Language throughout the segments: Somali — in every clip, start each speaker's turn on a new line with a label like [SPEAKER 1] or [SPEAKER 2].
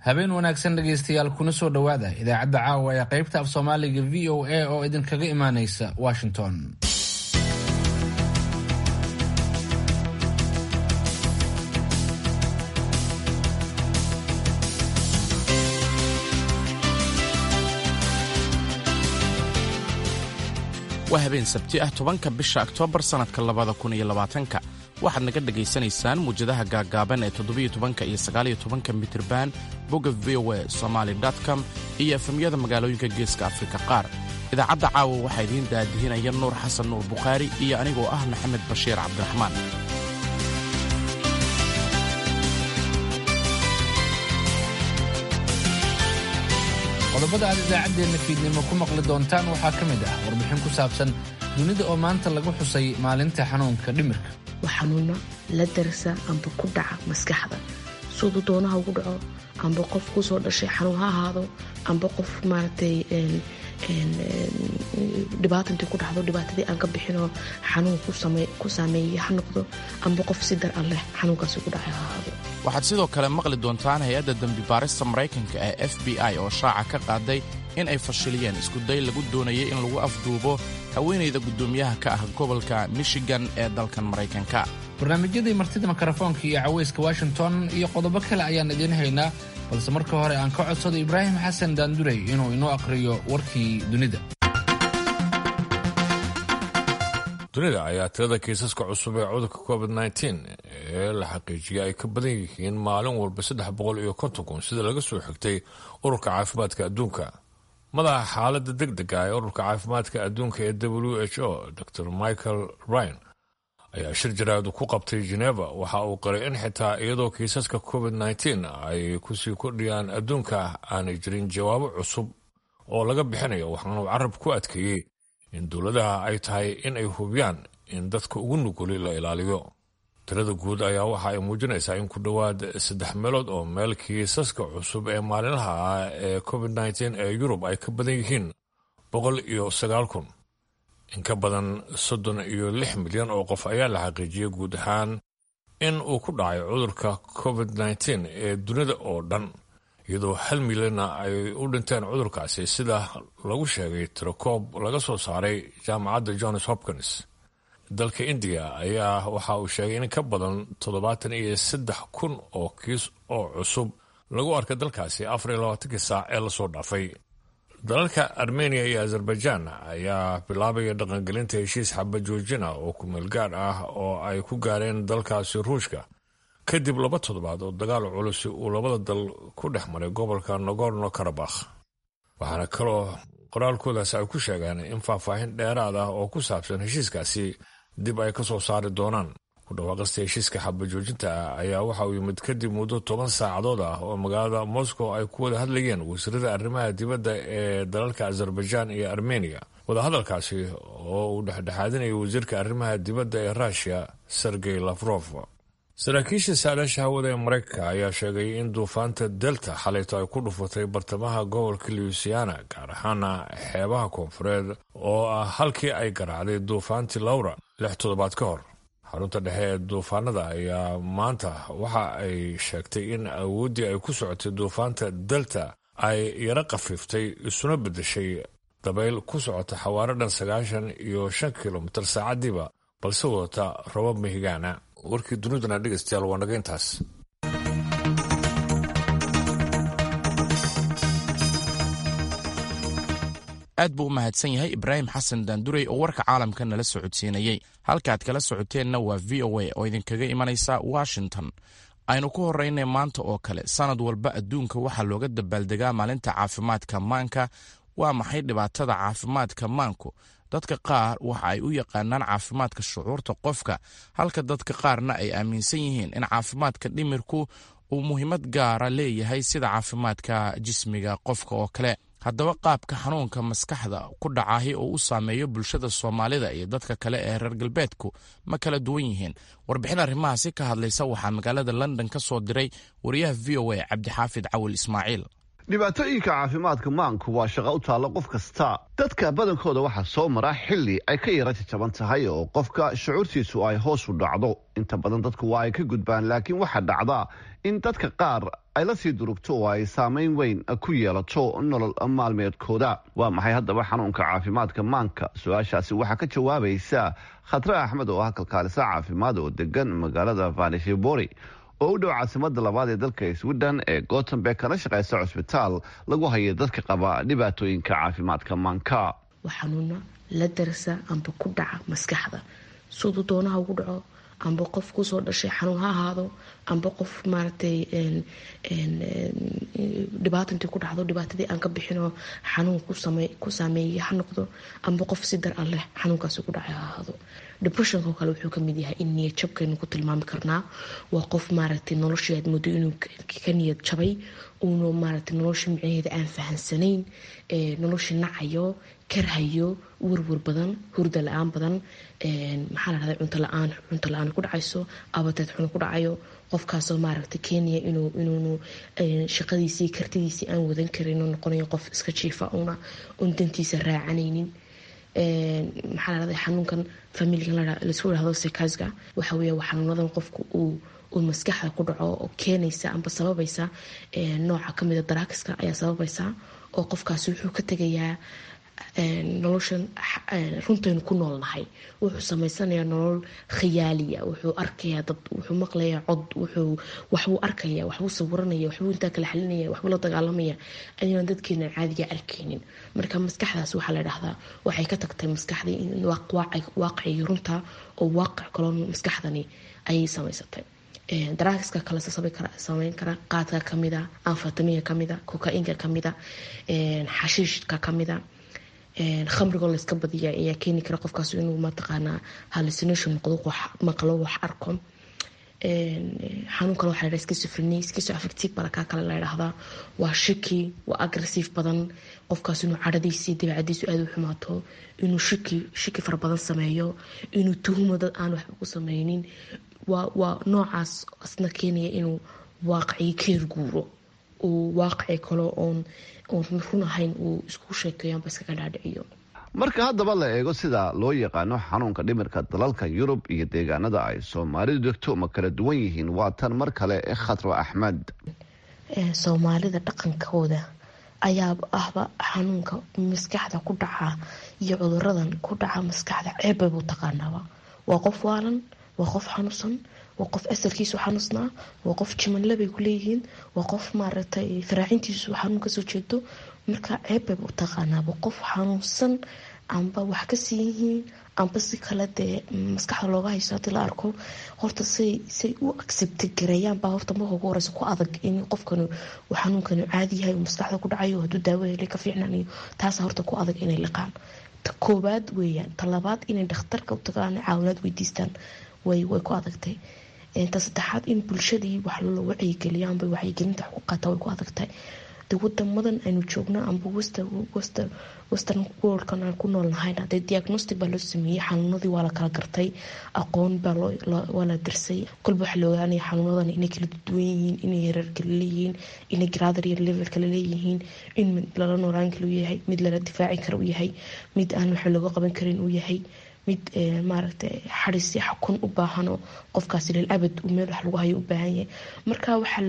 [SPEAKER 1] habeen wanaagsan dhegaystayaal kuna soo dhowaada idaacadda caawa ee qaybta af soomaaliga v o a oo idinkaga imaanaysa washington
[SPEAKER 2] waa habeen sabti ah tobanka bisha oktoobar sannadka labada kun iyo labaatanka waxaad naga dhegaysanaysaan muwjadaha gaaggaaban ee toddobiyo tobanka iyo sagaaliyo tobanka mitirban bogga v o a somaali com iyo efemyada magaalooyinka geeska afrika qaar idaacadda caawa waxaa idiin daadihinaya nuur xasan nuur bukhaari iyo anigoo ah maxamed bashiir cabdiraxmaan
[SPEAKER 1] qodobada aad idaacaddeenna fiidnimo ku maqli doontaan waxaa ka mid ah warbixin ku saabsan dunida oo maanta lagu xusay maalinta xanuunka dhimirka
[SPEAKER 3] waa xanuuna la darsa amba ku dhaca maskaxda siduu doonaha ugu dhaco amba qof kusoo dhashay xanuun ha ahaado amba qof maaragtay dhibaata intay ku dhacdo dhibaatadii aan ka bixinoo xanuun ku saameeyey ha noqdo amba qof si dar an leh xanuunkaasi ku dhacay ha ahaado
[SPEAKER 2] waxaad sidoo kale maqli doontaan hay-adda dembi baarista maraykanka ee f b i oo shaaca ka qaaday in ay fashiliyeen iskuday lagu doonayay in lagu afduubo haweenayda guddoomiyaha ka ah gobolka michigan ee dalkan maraykanka
[SPEAKER 1] barnaamijyadii martida mikrofoonka iyo cawayska washington iyo qodobo kale ayaan idiin haynaa balse marka hore aan ka codsado ibraahim xasan daandurey inuu inoo aqhriyo warkii dunida
[SPEAKER 4] dunida ayaa tirada kiisaska cusub ee cudurka covid nteen ee la xaqiijiyay ay ka badan yihiin maalin walba saddex boqol iyo konton kun sida laga soo xigtay ururka caafimaadka adduunka madaxa xaaladda deg dega ee ururka caafimaadka adduunka ee w h o dor michael ryan ayaa shir jaraadu ku qabtay geneva waxa uu qaray in xitaa iyadoo kiisaska covid nteen ay kusii kordhiyaan adduunka aanay jirin jawaabo cusub oo laga bixinayo waxaanuu carab ku adkeeyey in dowladaha ay tahay in ay hubiyaan in dadka ugu nuguli la ilaaliyo tirada guud ayaa waxa ay muujinaysaa in ku dhowaad saddex meelood oo meel kiisaska cusub ee maalinlaha ah ee covid nteen ee yurub ay ka badan yihiin boqol iyo sagaal kun in ka badan soddon iyo lix milyan oo qof ayaa la xaqiijiyey guud ahaan in uu ku dhacay cudurka covid nteen ee dunida oo dhan iyadoo hal milyanna ay u dhinteen cudurkaasi sida lagu sheegay tirakoob laga soo saaray jaamacadda johns hopkins dalka indiya ayaa waxa uu sheegay in ka badan toddobaatan iyo saddex kun oo kiis oo cusub lagu arkay dalkaasi afar iyo labaatankii saac ee lasoo dhaafay dalalka armeniya iyo azerbaijan ayaa bilaabaya dhaqangelinta heshiis xabajoojina oo kumeel gaadh ah oo ay ku gaareen dalkaasi ruushka kadib laba toddobaad oo dagaal culusi uu labada dal ku dhex maray gobolka nogorno karabakh waxaana kaloo qoraalkoodaas ay ku sheegeen in faahfaahin dheeraad ah oo ku saabsan heshiiskaasi dib ay ka soo saari doonaan ku dhawaaqista heshiiska xabajoojinta ah ayaa waxa uu yimid kadib muddo toban saacadood ah oo magaalada moscow ay ku wada hadlayeen wasiirada arrimaha dibadda ee dalalka azerbaijan iyo armeniya wadahadalkaasi oo uu dhexdhexaadinayay wasiirka arrimaha dibadda ee rushia sergey lafrof saraakiisha saadaasha hawada ee maraykanka ayaa sheegay in duufaanta delta xalayto ay ku dhufatay bartamaha gobolka louisiana gaar ahaana xeebaha koonfureed oo ah halkii ay garaacday duufaantii lawra lix toddobaad ka hor xarunta dhexe ee duufaanada ayaa maanta waxa ay sheegtay in awooddii ay ku socotay duufaanta delta ay yaro khafiiftay isuna beddeshay dabayl ku socota xawaaro dhan sagaashan iyo shan kilomitir saacadiiba balse wadata robab mahigaana warkii duniduna dhegaystayaal waa naga intaas
[SPEAKER 2] aad buu u mahadsan yahay ibraahim xasan daandurey oo warka caalamka nala socodsiinayey halkaaad kala socoteenna waa v o a oo idinkaga imanaysa washington aynu ku horeynay maanta oo kale sanad walba adduunka waxaa looga dabaaldegaa maalinta caafimaadka maanka waa maxay dhibaatada caafimaadka maanku dadka qaar waxa ay u yaqaanaan caafimaadka shucuurta qofka halka dadka qaarna ay aaminsan yihiin in caafimaadka dhimirku uu muhiimad gaara leeyahay sida caafimaadka jismiga qofka oo kale haddaba qaabka xanuunka maskaxda ku dhacahi oo u saameeyo bulshada soomaalida iyo dadka kale ee reer galbeedku ma kala duwan yihiin warbixin arrimahaasi ka hadlaysa waxaa magaalada london ka soo diray wariyaha v o a cabdixaafid cawil ismaaciil
[SPEAKER 5] dhibaatooyinka caafimaadka maanku waa shaqo u taalla qof kasta dadka badankooda waxaa soo mara xilli ay ka yara jajaban tahay oo qofka shucuurtiisu ay hoos u dhacdo inta badan dadku waa ay ka gudbaan laakiin waxaa dhacda in dadka qaar ay la sii durugto oo ay saamayn weyn ku yeelato nolol maalmeedkooda waa maxay haddaba xanuunka caafimaadka maanka su-aashaasi waxaa ka jawaabaysa khatre axmed oo ah kalkaalisa caafimaad oo degan magaalada vanishebori oo u dhow caasimada labaad ee dalka sweden ee gotemberg kana shaqeysa cusbitaal lagu haya dadka qaba dhibaatooyinka caafimaadka maanka
[SPEAKER 3] waa xanuuna la darsa amba ku dhaca maskaxda siduu doonaha ugu dhaco amba qof kusoo dhashay xanuun ha ahaado amba qof maaragtay dhibaato intii ku dhacdo dhibaatadii aan ka bixinoo xanuun ku saameeyay ha noqdo amba qof si dar an leh xanuunkaasi ku dhacay ha ahaado depressionko kale wuxuu kamid yahay in niyad jabkaynu ku tilmaami karnaa waa qof maaragtay noloshii aad moodo inuu ka niyad jabay uuna maaragtay noloshii micnaheeda aan fahansanayn noloshii nacayo karhayo warwar badan hurda la-aan badan maxaa la dhahda cunto la-aan cunto la-aan ku dhacayso abateed xun ku dhacayo qofkaasoo maaragtay kenya inuu inuunu shaqadiisii kartidiisii aan wadan karin oo noqonayo qof iska jiifa una un dantiisa raacanaynin maxaa la dhahda xanuunkan familigan laisku dhahdo sekasga waxa weeye waa xanuunadan qofku uu uu maskaxda ku dhaco oo keenaysa amba sababaysa nooca kamida daraakiska ayaa sababaysa oo qofkaasi wuxuu ka tegayaa noloshan runtaynu ku noolnahay wuxuu samaysanayaa nolol khiyaaliya wuxuu arkayaa dad wuxuu maqlayaa cod wuxuu waxbuu arkaya waxbuu sawiranaya waxbuu intaa kala xalinaya waxbuu la dagaalamaya ayaan dadkeena caadiga arkaynin marka maskaxdaas waxaa la dhahdaa waxay ka tagtay maskaxdii in waaqicii runta oo waaqic kaloo maskaxdani ayay samaysatay daraakiska kale sameyn kara qaadka kamida anfatamiga kamida kokainka kamida xashiishka kamida khamrigoo layska badiya ayaa keeni kara qofkaas inuu mataqaanaa hallucination noqdo maqlo wax arko xanuun kale waxa la dhaha schizophrenia schizoaffective balakaa kale la dhahdaa waa shiki waa aggressive badan qofkaas inuu cadhadiisii dabeecadiisu aada u xumaato inuu shiki shiki fara badan sameeyo inuu tuhumo dad aan waxba ku sameynin waa waa noocaas asna keenaya inuu waaqicii keer guuro uu waaqici kalo oon oon run ahayn uu isku sheekeeyo amba iskaga dhaadhiciyo
[SPEAKER 5] marka haddaba la eego sida loo yaqaano xanuunka dhimirka dalalka yurub iyo deegaanada ay soomaalidu degto ma kala duwan yihiin waa tan mar kale ee khatro axmed
[SPEAKER 3] soomaalida dhaqankooda ayaa ahba xanuunka maskaxda ku dhaca iyo cuduradan ku dhaca maskaxda ceebbay buu taqaanaaba waa qof waalan waa qof xanuunsan waa qof asalkiisu xanuusnaa waa qof jimanle bay ku leeyihiin waa qof maaragtay faraacintiisu xanuun kasoo jeedo marka ceebbay u taqaanaaba qof xanuunsan amba wax kasii yihiin amba si kale dee maskaxda looga hayso hadii la arko horta say say u accepti gareeyaan baa horta marka ugu horeysa ku adag in qofkan uu xanuunkanu caadi yahay uu maskaxda ku dhacayo hadduu daawo helay ka fiicnanayo taasa horta ku adag inay liqaan ta koobaad weeyaan ta labaad inay dhakhtarka u tagaan caawinaad weydiistaan way way ku adagtay ta saddexaad in bulshadii wax loo wacyigeliyo amba wacyigelinta wax ku qaata way ku adagtahay de wadamadan aynu joogno amba western worldkan aan ku noolnahayna dee diagnostic baa loo sameeyey xanuunadii waa la kala gartay aqoon baa waa la dirsay kolba waxaa la ogaanaya xanuunadan inay kala duwan yihiin inay hereer kala leeyihiin inay gradar iyo level kala leeyihiin in mid lala noolaan kale u yahay mid lala difaaci kara u yahay mid aan waxa looga qaban karin uu yahay mid maaragtay xadisi xakun u baahano qofkaasi lil abad meel wax lagu hayo u baahan yahay marka waxaa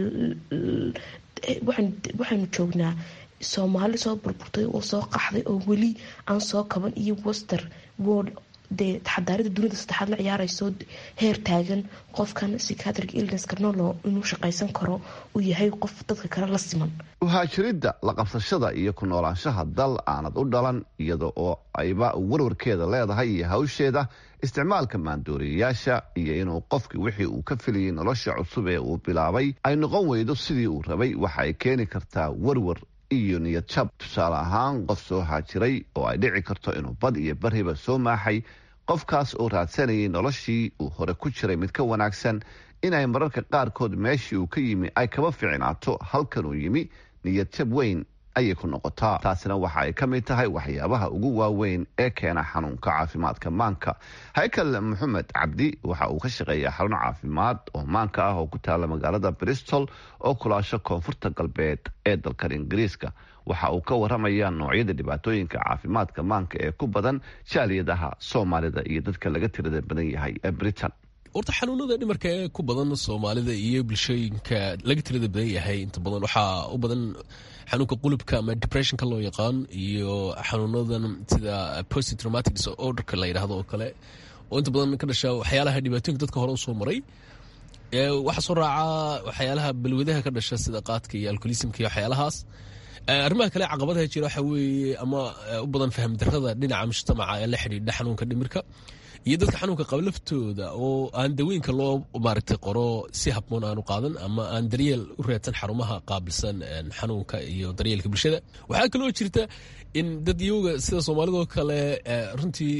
[SPEAKER 3] waxaynu joognaa soomaali soo burburtay oo soo qaxday oo weli aan soo kaban iyo wester world dee xadaarada dunida saddexaad la ciyaarayso heer taagan qofkan psychiatric illnesska nolo inuu shaqaysan karo uu yahay qof dadka kale la siman
[SPEAKER 5] uhaajiridda la qabsashada iyo ku noolaanshaha dal aanad u dhalan iyada oo ayba warwarkeeda leedahay iyo hawsheeda isticmaalka maandooriyayaasha iyo inuu qofkii wixii uu ka filayay nolosha cusub ee uu bilaabay ay noqon weydo sidii uu rabay waxa ay keeni kartaa warwar iyo niyad jab tusaale ahaan qof soo haajiray oo ay dhici karto inuu bad iyo bariba soo maaxay qofkaas oo raadsanayay noloshii uu hore ku jiray mid ka wanaagsan inay mararka qaarkood meeshii uu ka yimi ay kaba fiicnaato halkan uu yimi niyad jab weyn ayay ku noqotaa taasina waxa ay ka mid tahay waxyaabaha ugu waaweyn ee keena xanuunka caafimaadka maanka haykal maxamed cabdi waxa uu ka shaqeeyaa xarun caafimaad oo maanka ah oo ku taala magaalada bristol oo kulaasho koonfurta galbeed ee dalkan ingiriiska waxa uu ka waramayaa noocyada dhibaatooyinka caafimaadka maanka ee ku badan jaaliyadaha soomaalida iyo dadka laga tirada badan yahay ee britain
[SPEAKER 6] horta xanuunada dhimarka ee ku badan soomaalida iyo bulshooyinka laga tirada badan yahay inta badan waxaa u badan xanuunka qulubka ama depressionka loo yaqaan iyo xanuunadan sida post traumatic disorderka la yidhaahdo oo kale oo inta badan ka dhasha waxyaalaha dhibaatooyinka dadka hore usoo maray waxaa soo raaca waxyaalaha balwadaha ka dhasha sida qaadka iyo alcoholismka iyo waxyaalahaas arrimaha kale caqabadaha jira waxa weeye ama u badan faham darada dhinaca mujtamaca ee la xidhiidha xanuunka dhimirka iyo dadka xanuunka qaba laftooda oo aan dawooyinka loo maaragtay qoro si habboon aanu qaadan ama aan daryeel u reedsan xarumaha qaabilsan xanuunka iyo daryeelka bulshada waxaa kaloo jirta in dad iyaga sida soomaalidoo kale runtii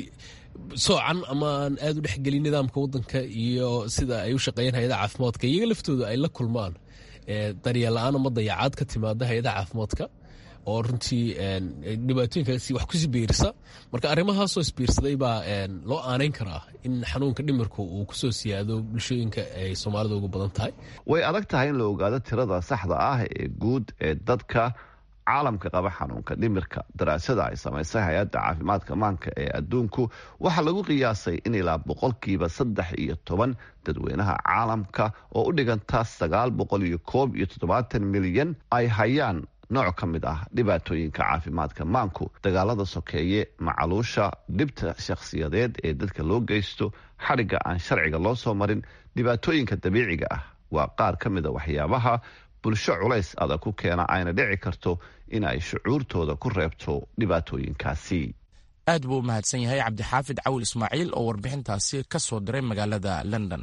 [SPEAKER 6] soocan ama aan aad u dhexgelin nidaamka wadanka iyo sida ay u shaqeeyaan hay-adaha caafimaadka iyaga laftooda ay la kulmaan daryeel la-aan ama dayacaad ka timaada hay-adaha caafimaadka oo runtii dhibaatooyinkaasi wax kusi biirisa marka arrimahaasoo isbiirsaday baa loo aanayn karaa in xanuunka dhimirku uu kusoo siyaado bulshooyinka ay soomaalida ugu badan tahay
[SPEAKER 5] way adag tahay in la ogaado tirada saxda ah ee guud ee dadka caalamka qaba xanuunka dhimirka daraasada ay samaysay hay-adda caafimaadka maanka ee adduunku waxaa lagu qiyaasay in ilaa boqolkiiba saddex iyo toban dadweynaha caalamka oo u dhiganta sagaal boqol iyo koob iyo toddobaatan milyan ay hayaan nooc ka mid ah dhibaatooyinka caafimaadka maanku dagaalada sokeeye macaluusha dhibta shakhsiyadeed ee dadka loo geysto xadhigga aan sharciga loo soo marin dhibaatooyinka dabiiciga ah waa qaar ka mida waxyaabaha bulsho culays adag ku keena ayna dhici karto in ay shucuurtooda ku reebto dhibaatooyinkaasi
[SPEAKER 2] aad buu u mahadsan yahay cabdixaafid cawil ismaaciil oo warbixintaasi ka soo diray magaalada london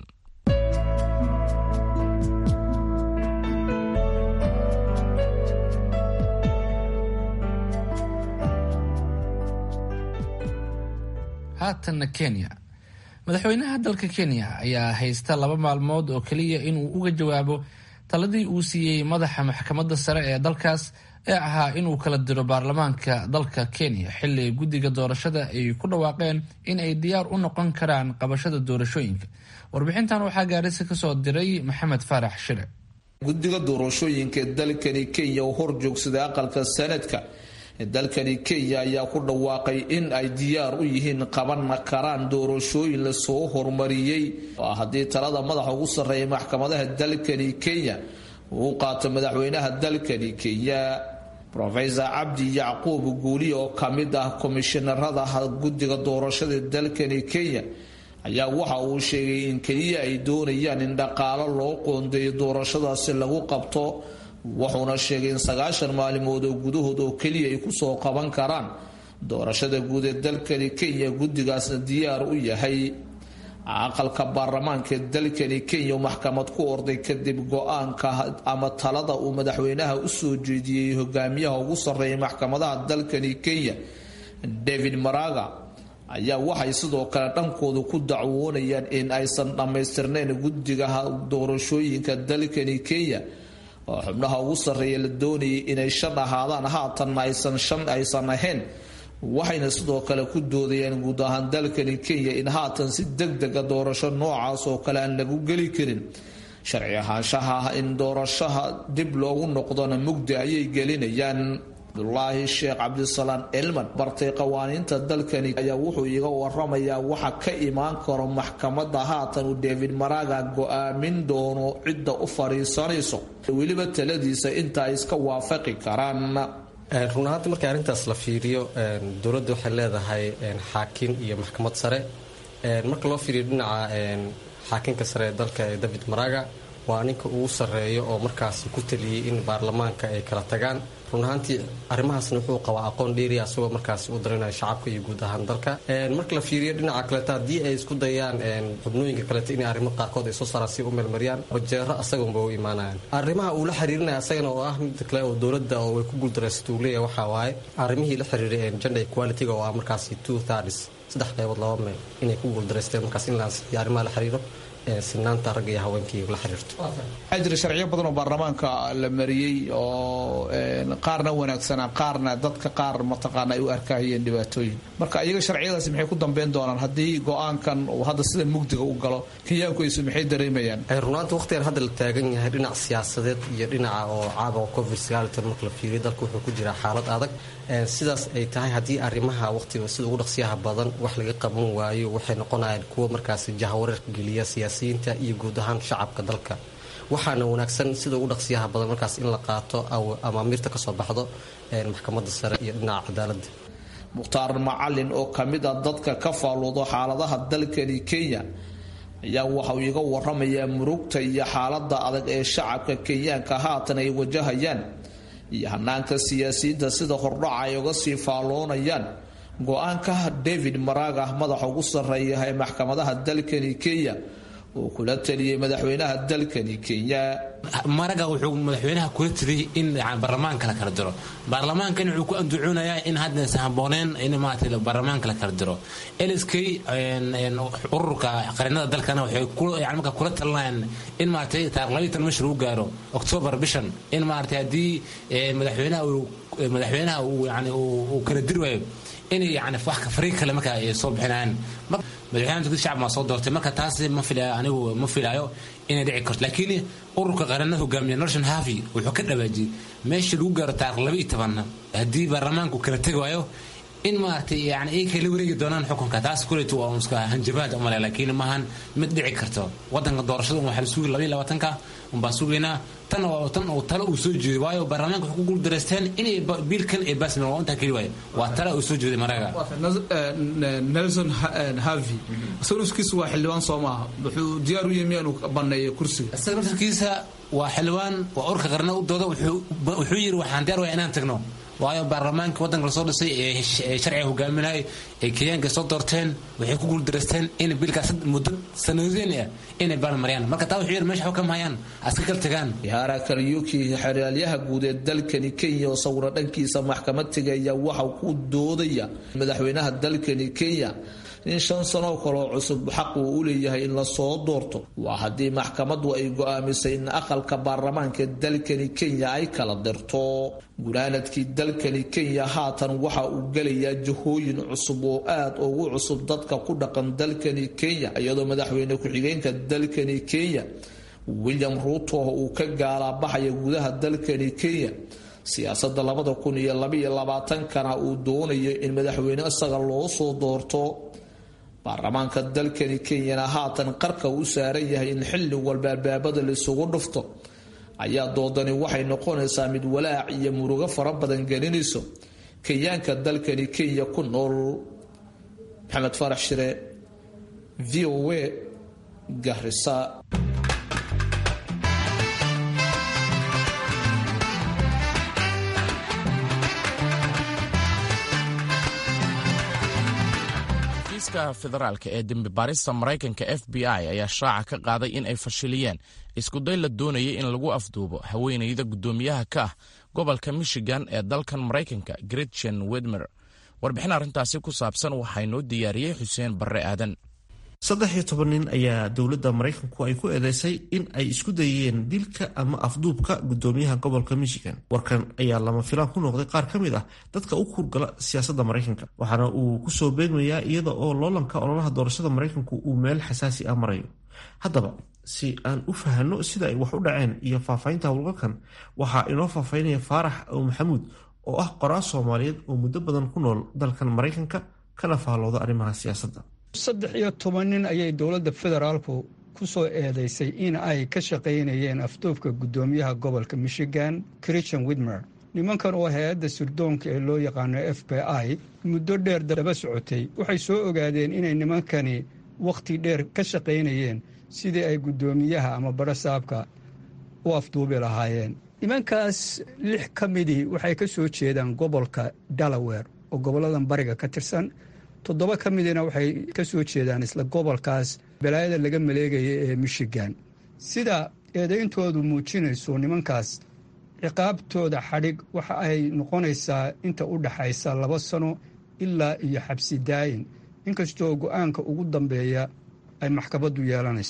[SPEAKER 1] haatanna kenya madaxweynaha dalka kenya ayaa haysta laba maalmood oo keliya inuu uga jawaabo taladii uu siiyey madaxa maxkamadda sare ee dalkaas ee ahaa inuu kala diro baarlamaanka dalka kenya xilli guddiga doorashada ay ku dhawaaqeen in ay diyaar u noqon karaan qabashada doorashooyinka warbixintan waxaa gaarisa kasoo diray maxamed faarax shire
[SPEAKER 7] guddiga doorashooyinka ee dalkani kenya oo hor joogsaday aqalka sanadka dalkani kenya ayaa ku dhawaaqay in ay diyaar u yihiin qaban karaan doorashooyin lasoo hormariyey haddii talada madaxa ugu sarreeya maxkamadaha dalkani kenya uu qaato madaxweynaha dalkani kenya rofesor cabdi yacquub guuli oo kamid ah komishinarada guddiga doorashada dalkani kenya ayaa waxa uu sheegay in keliya ay doonayaan in dhaqaalo loo qoondeeyo doorashadaasi lagu qabto wuxuuna sheegay in sagaashan maalimood oo gudahood oo keliya ay kusoo qaban karaan doorashada guud ee dalkani kenya guddigaasna diyaar u yahay aqalka baarlamaanka ee dalkani kenya maxkamad ku orday kadib go-aanka ama talada uu madaxweynaha usoo jeediyey hogaamiyaha ugu sarreeya maxkamadaha dalkani kenya david maraga ayaa waxay sidoo kale dhankooda ku dacwoonayaan in aysan dhammaystirnayn guddiga doorashooyinka dalkani kenya oo xubnaha ugu sarreeya la doonayay inay shan ahaadaan haatanna aysan shan aysan ahayn waxayna sidoo kale ku doodayaan guud ahaan dalkani kenya in haatan si deg dega doorasho noocaas oo kale aan lagu geli karin sharci ahaanshaha in doorashaha dib loogu noqdona mugdi ayay gelinayaan abdulaahi sheekh cabdisalaan elman bartay qawaaniinta dalkani ayaa wuxuu iga waramayaa waxa ka imaan karo maxkamada haatan uu david maraga go-aamin doono cidda u fadhiisanayso weliba taladiisa inta ay iska waafaqi karaan
[SPEAKER 8] run ahaanti markii arrintaas la fiiriyo dowladda waxay leedahay xaakin iyo maxkamad sare marka loo fiiriyo dhinaca xaakinka sare ee dalka ee david maraga waa ninka ugu sarreeyo oo markaasi ku taliyey in baarlamaanka ay kala tagaan run ahaantii arrimahaasna wuxuu qabaa aqoon dheeriya asagoo markaasi u darinaya shacabka iyo guud ahaan dalka marka la fiiriyo dhinaca kaleeta haddii ay isku dayaan xubnooyinka kaleeta inay arrimo qaarkood ay soo saaraan si u meelmariyaan wajeero asagunba u imaanayaan arrimaha uu la xiriirinaya asagana oo ah mid kale oo dowladda oo way ku guuldaraysato uu leeyahay waxaa waaye arrimihii la xiriiray gender equality-ga oo ah markaasi two thirds saddex qaybood laba meel inay ku guuldaraysteen markaas in la ansixiyo arrimaha la xiriiro sinaanta ragga iyo haweenkii la xiriirto
[SPEAKER 7] waxaa jira sharciyo badan oo baarlamaanka la mariyey oo qaarna wanaagsanaa qaarna dadka qaar mataqaana ay u arkahayeen dhibaatooyin marka iyaga sharciyadaasi maxay ku dambeyn doonaan haddii go-aankan uu hadda sidan mugdiga u galo kenyaankuisu maxay dareemayaan
[SPEAKER 8] runaanta waqtigan hadda la taagan yahay dhinac siyaasadeed iyo dhinaca oo caabuqa covid marka la fiiriyo dalka wuxuu ku jiraa xaalad adag sidaas ay tahay haddii arrimaha waqtiga sida ugu dhaqsiyaha badan wax laga qaban waayo waxay noqonayaan kuwo markaasi jahawareerka geliya siyaasiyiinta iyo guud ahaan shacabka dalka waxaana wanaagsan sida ugu dhaqsiyaha badan markaas in la qaato amaamiirta kasoo baxdo maxkamadda sare iyo dhinaca cadaaladda
[SPEAKER 7] mukhtaar macalin oo ka mid a dadka ka faaluudo xaaladaha dalkani kenya ayaa waxauu iga waramayaa murugta iyo xaalada adag ee shacabka kenyaanka haatan ay wajahayaan iyo hanaanka siyaasiyiinta sida hordhaca ay uga sii faalloonayaan go-aanka david maraga madaxa ugu sarreeya ee maxkamadaha dalkani kenya uu kula taliyey madaxweynaha dalkani kenya
[SPEAKER 9] maraga wuxuu madaxweynaha kula taliyey in baarlamaanka la kala diro baarlamaankan wuxuu ku anducoonayaa in haddaysan habooneen in maarata baarlamaanka la kala diro lsk ururka qarinada dalkana waxay yani marka kula talinayaan in maaragtay taarikh labaiy tan mesh lagu gaaro octoobar bishan in maaragtay haddii madaxweynaha madaxweynaha uu yani uu kala diri waayo inay yani wax fariiq kale marka ay soo bixinayaan madaxweynaha turkida shacab maa soo doortay marka taas ma filaayo anigu ma filaayo inay dhici karto laakiin ururka qaranada hogaamiya norton havi wuxuu ka dhawaajiyey meesha lagu gaaro taarikh laba iyo tobanna haddii baarlamaanku kala tegi waayo in maaragtay yani ay kala wareegi doonaan xukunka taas kuleetu waa iska hanjabaad umale laakiin maahan mid dhici karto wadanka doorashada waxaa la sugi labaiyo labaatanka unbaa sugaynaa tan oo tan oo tale uu soo jeeday waayo baarlamaanka waxay ku guuldareysteen inay biilkan ay baasmeen waa intaa keli waayo waa tale uu soo jeeday maraga
[SPEAKER 7] nelson havi isaga nafkiisa waa xildhibaan soo maaha wuxuu diyaar u yahay miyaanu baneeyo kursiga
[SPEAKER 9] isaga naftarkiisa waa xildhibaan waa urka qarna u dooda wuxuu yidhi waxaan diyaar waya inaan tagno waayo baarlamaanka wadanka lasoo dhisay ee sharciga hogaaminayay ee kenyaanka soo doorteen waxay ku guuldareysteen in biilkaas muddo sanadeen ah inay baarmariyaan marka taa wuxuu yidhi meesha xukam hayaan aska kal tagaan
[SPEAKER 7] yaara karyuki xeraalyaha guud ee dalkani kenya oo sawiro dhankiisa maxkamad tegaya waxa ku doodaya madaxweynaha dalkani kenya in shan sanoo kaloo cusub xaq uu u leeyahay in lasoo doorto waa haddii maxkamaddu ay go'aamisay in aqalka baarlamaanka dalkani kenya ay kala dirto gunaanadkii dalkani kenya haatan waxa uu gelayaa jahooyin cusub oo aad ugu cusub dadka ku dhaqan dalkani kenya iyadoo madaxweyne ku-xigeenka dalkani kenya william ruuto uu ka gaalaabaxaya gudaha dalkani kenya siyaasada labada kun iyo labaiyo labaatankana uu doonayo in madaxweyne isaga loo soo doorto baarlamaanka dalkani kenyana haatan qarka u saaran yahay in xilli walba albaabada laisugu dhufto ayaa doodani waxay noqonaysaa mid walaac iyo murugo fara badan gelinayso kenyaanka dalkani kenya ku nool maxamed farax shire v o a garisa
[SPEAKER 2] xafiiska federaalka ee dembi baarista maraykanka f b i ayaa shaaca ka qaaday in ay fashiliyeen iskuday la doonayay in lagu afduubo haweenayda guddoomiyaha ka ah gobolka michigan ee dalkan maraykanka gretchen wedmer warbixin arrintaasi ku saabsan waxaa noo diyaariyey xuseen barre aadan
[SPEAKER 10] saddex iyo toban nin ayaa dowladda maraykanku ay ku eedeysay in ay isku dayeen dilka ama afduubka guddoomiyaha gobolka michigan warkan ayaa lama filaan ku noqday qaar ka mid ah dadka u kurgala siyaasadda maraykanka waxaana uu kusoo beegmayaa iyada oo loolanka ololaha doorashada maraykanku uu meel xasaasi ah marayo haddaba si aan u fahanno sida ay wax u dhaceen iyo faahfaahinta howlgalkan waxaa inoo faahfaahinaya faarax ow maxamuud oo ah qoraal soomaaliyeed oo muddo badan ku nool dalkan maraykanka kana faallooda arrimaha siyaasadda
[SPEAKER 11] saddex iyo toban nin ayay dowladda federaalku ku soo eedeysay in ay ka shaqaynayeen afduubka guddoomiyaha gobolka michigan christian widmer nimankan oo hay-adda sirdoonka ee loo yaqaano f b i muddo dheer daba socotay waxay soo ogaadeen inay nimankani wakhti dheer ka shaqaynayeen sidii ay guddoomiyaha ama barasaabka u afduubi lahaayeen nimankaas lix ka midii waxay ka soo jeedaan gobolka delaware oo goboladan bariga ka tirsan toddoba ka midina waxay ka soo jeedaan isla gobolkaas balaayada laga maleegaya ee michigan sida eedayntoodu muujinayso nimankaas ciqaabtooda xadhig waxa ay noqonaysaa inta u dhaxaysa laba sano ilaa iyo xabsi daayin inkastoo go-aanka ugu dambeeya ay maxkamaddu yeelanayso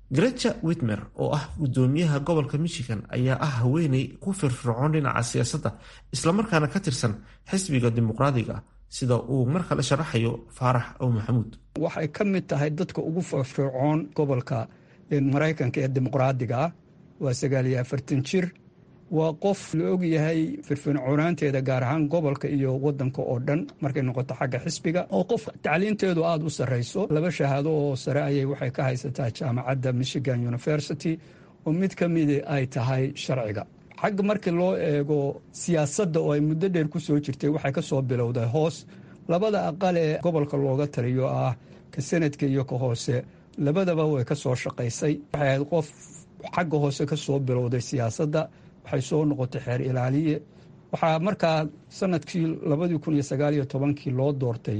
[SPEAKER 10] grecha witmer oo ah gudoomiyaha gobolka michigan ayaa ah haweeney ku firfircoon dhinaca siyaasadda islamarkaana ka tirsan xisbiga dimuqraadiga sida uu mar kale sharaxayo faarax ow maxamuud
[SPEAKER 11] waxay ka mid tahay dadka ugu firfircoon gobolka maraykanka ee dimuqraadiga ah waa sagaal iyo afartan jir waa qof la ogyahay firfircoonaanteeda gaar ahaan gobolka iyo wadanka oo dhan markay noqoto xagga xisbiga oo qof tacliinteedu aada u sarreyso laba shahaado oo sare ayay waxay ka haysataa jaamacadda michigan university oo mid ka midi ay tahay sharciga xagga markii loo eego siyaasadda oo ay muddo dheer ku soo jirtay waxay ka soo bilowday hoos labada aqal ee gobolka looga taliyo ah ka sanadka iyo ka hoose labadaba way ka soo shaqaysay waxay ahayd qof xagga hoose ka soo bilowday siyaasadda waxay soo noqotay xeer ilaaliye waxaa markaa sanadkii labadii kun iyo sagaal iyo tobankii loo doortay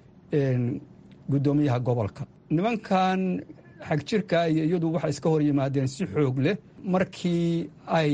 [SPEAKER 11] guddoomiyaha gobolka nimankan xagjirka iyo iyadu waxay iska hor yimaadeen si xoog leh markii ay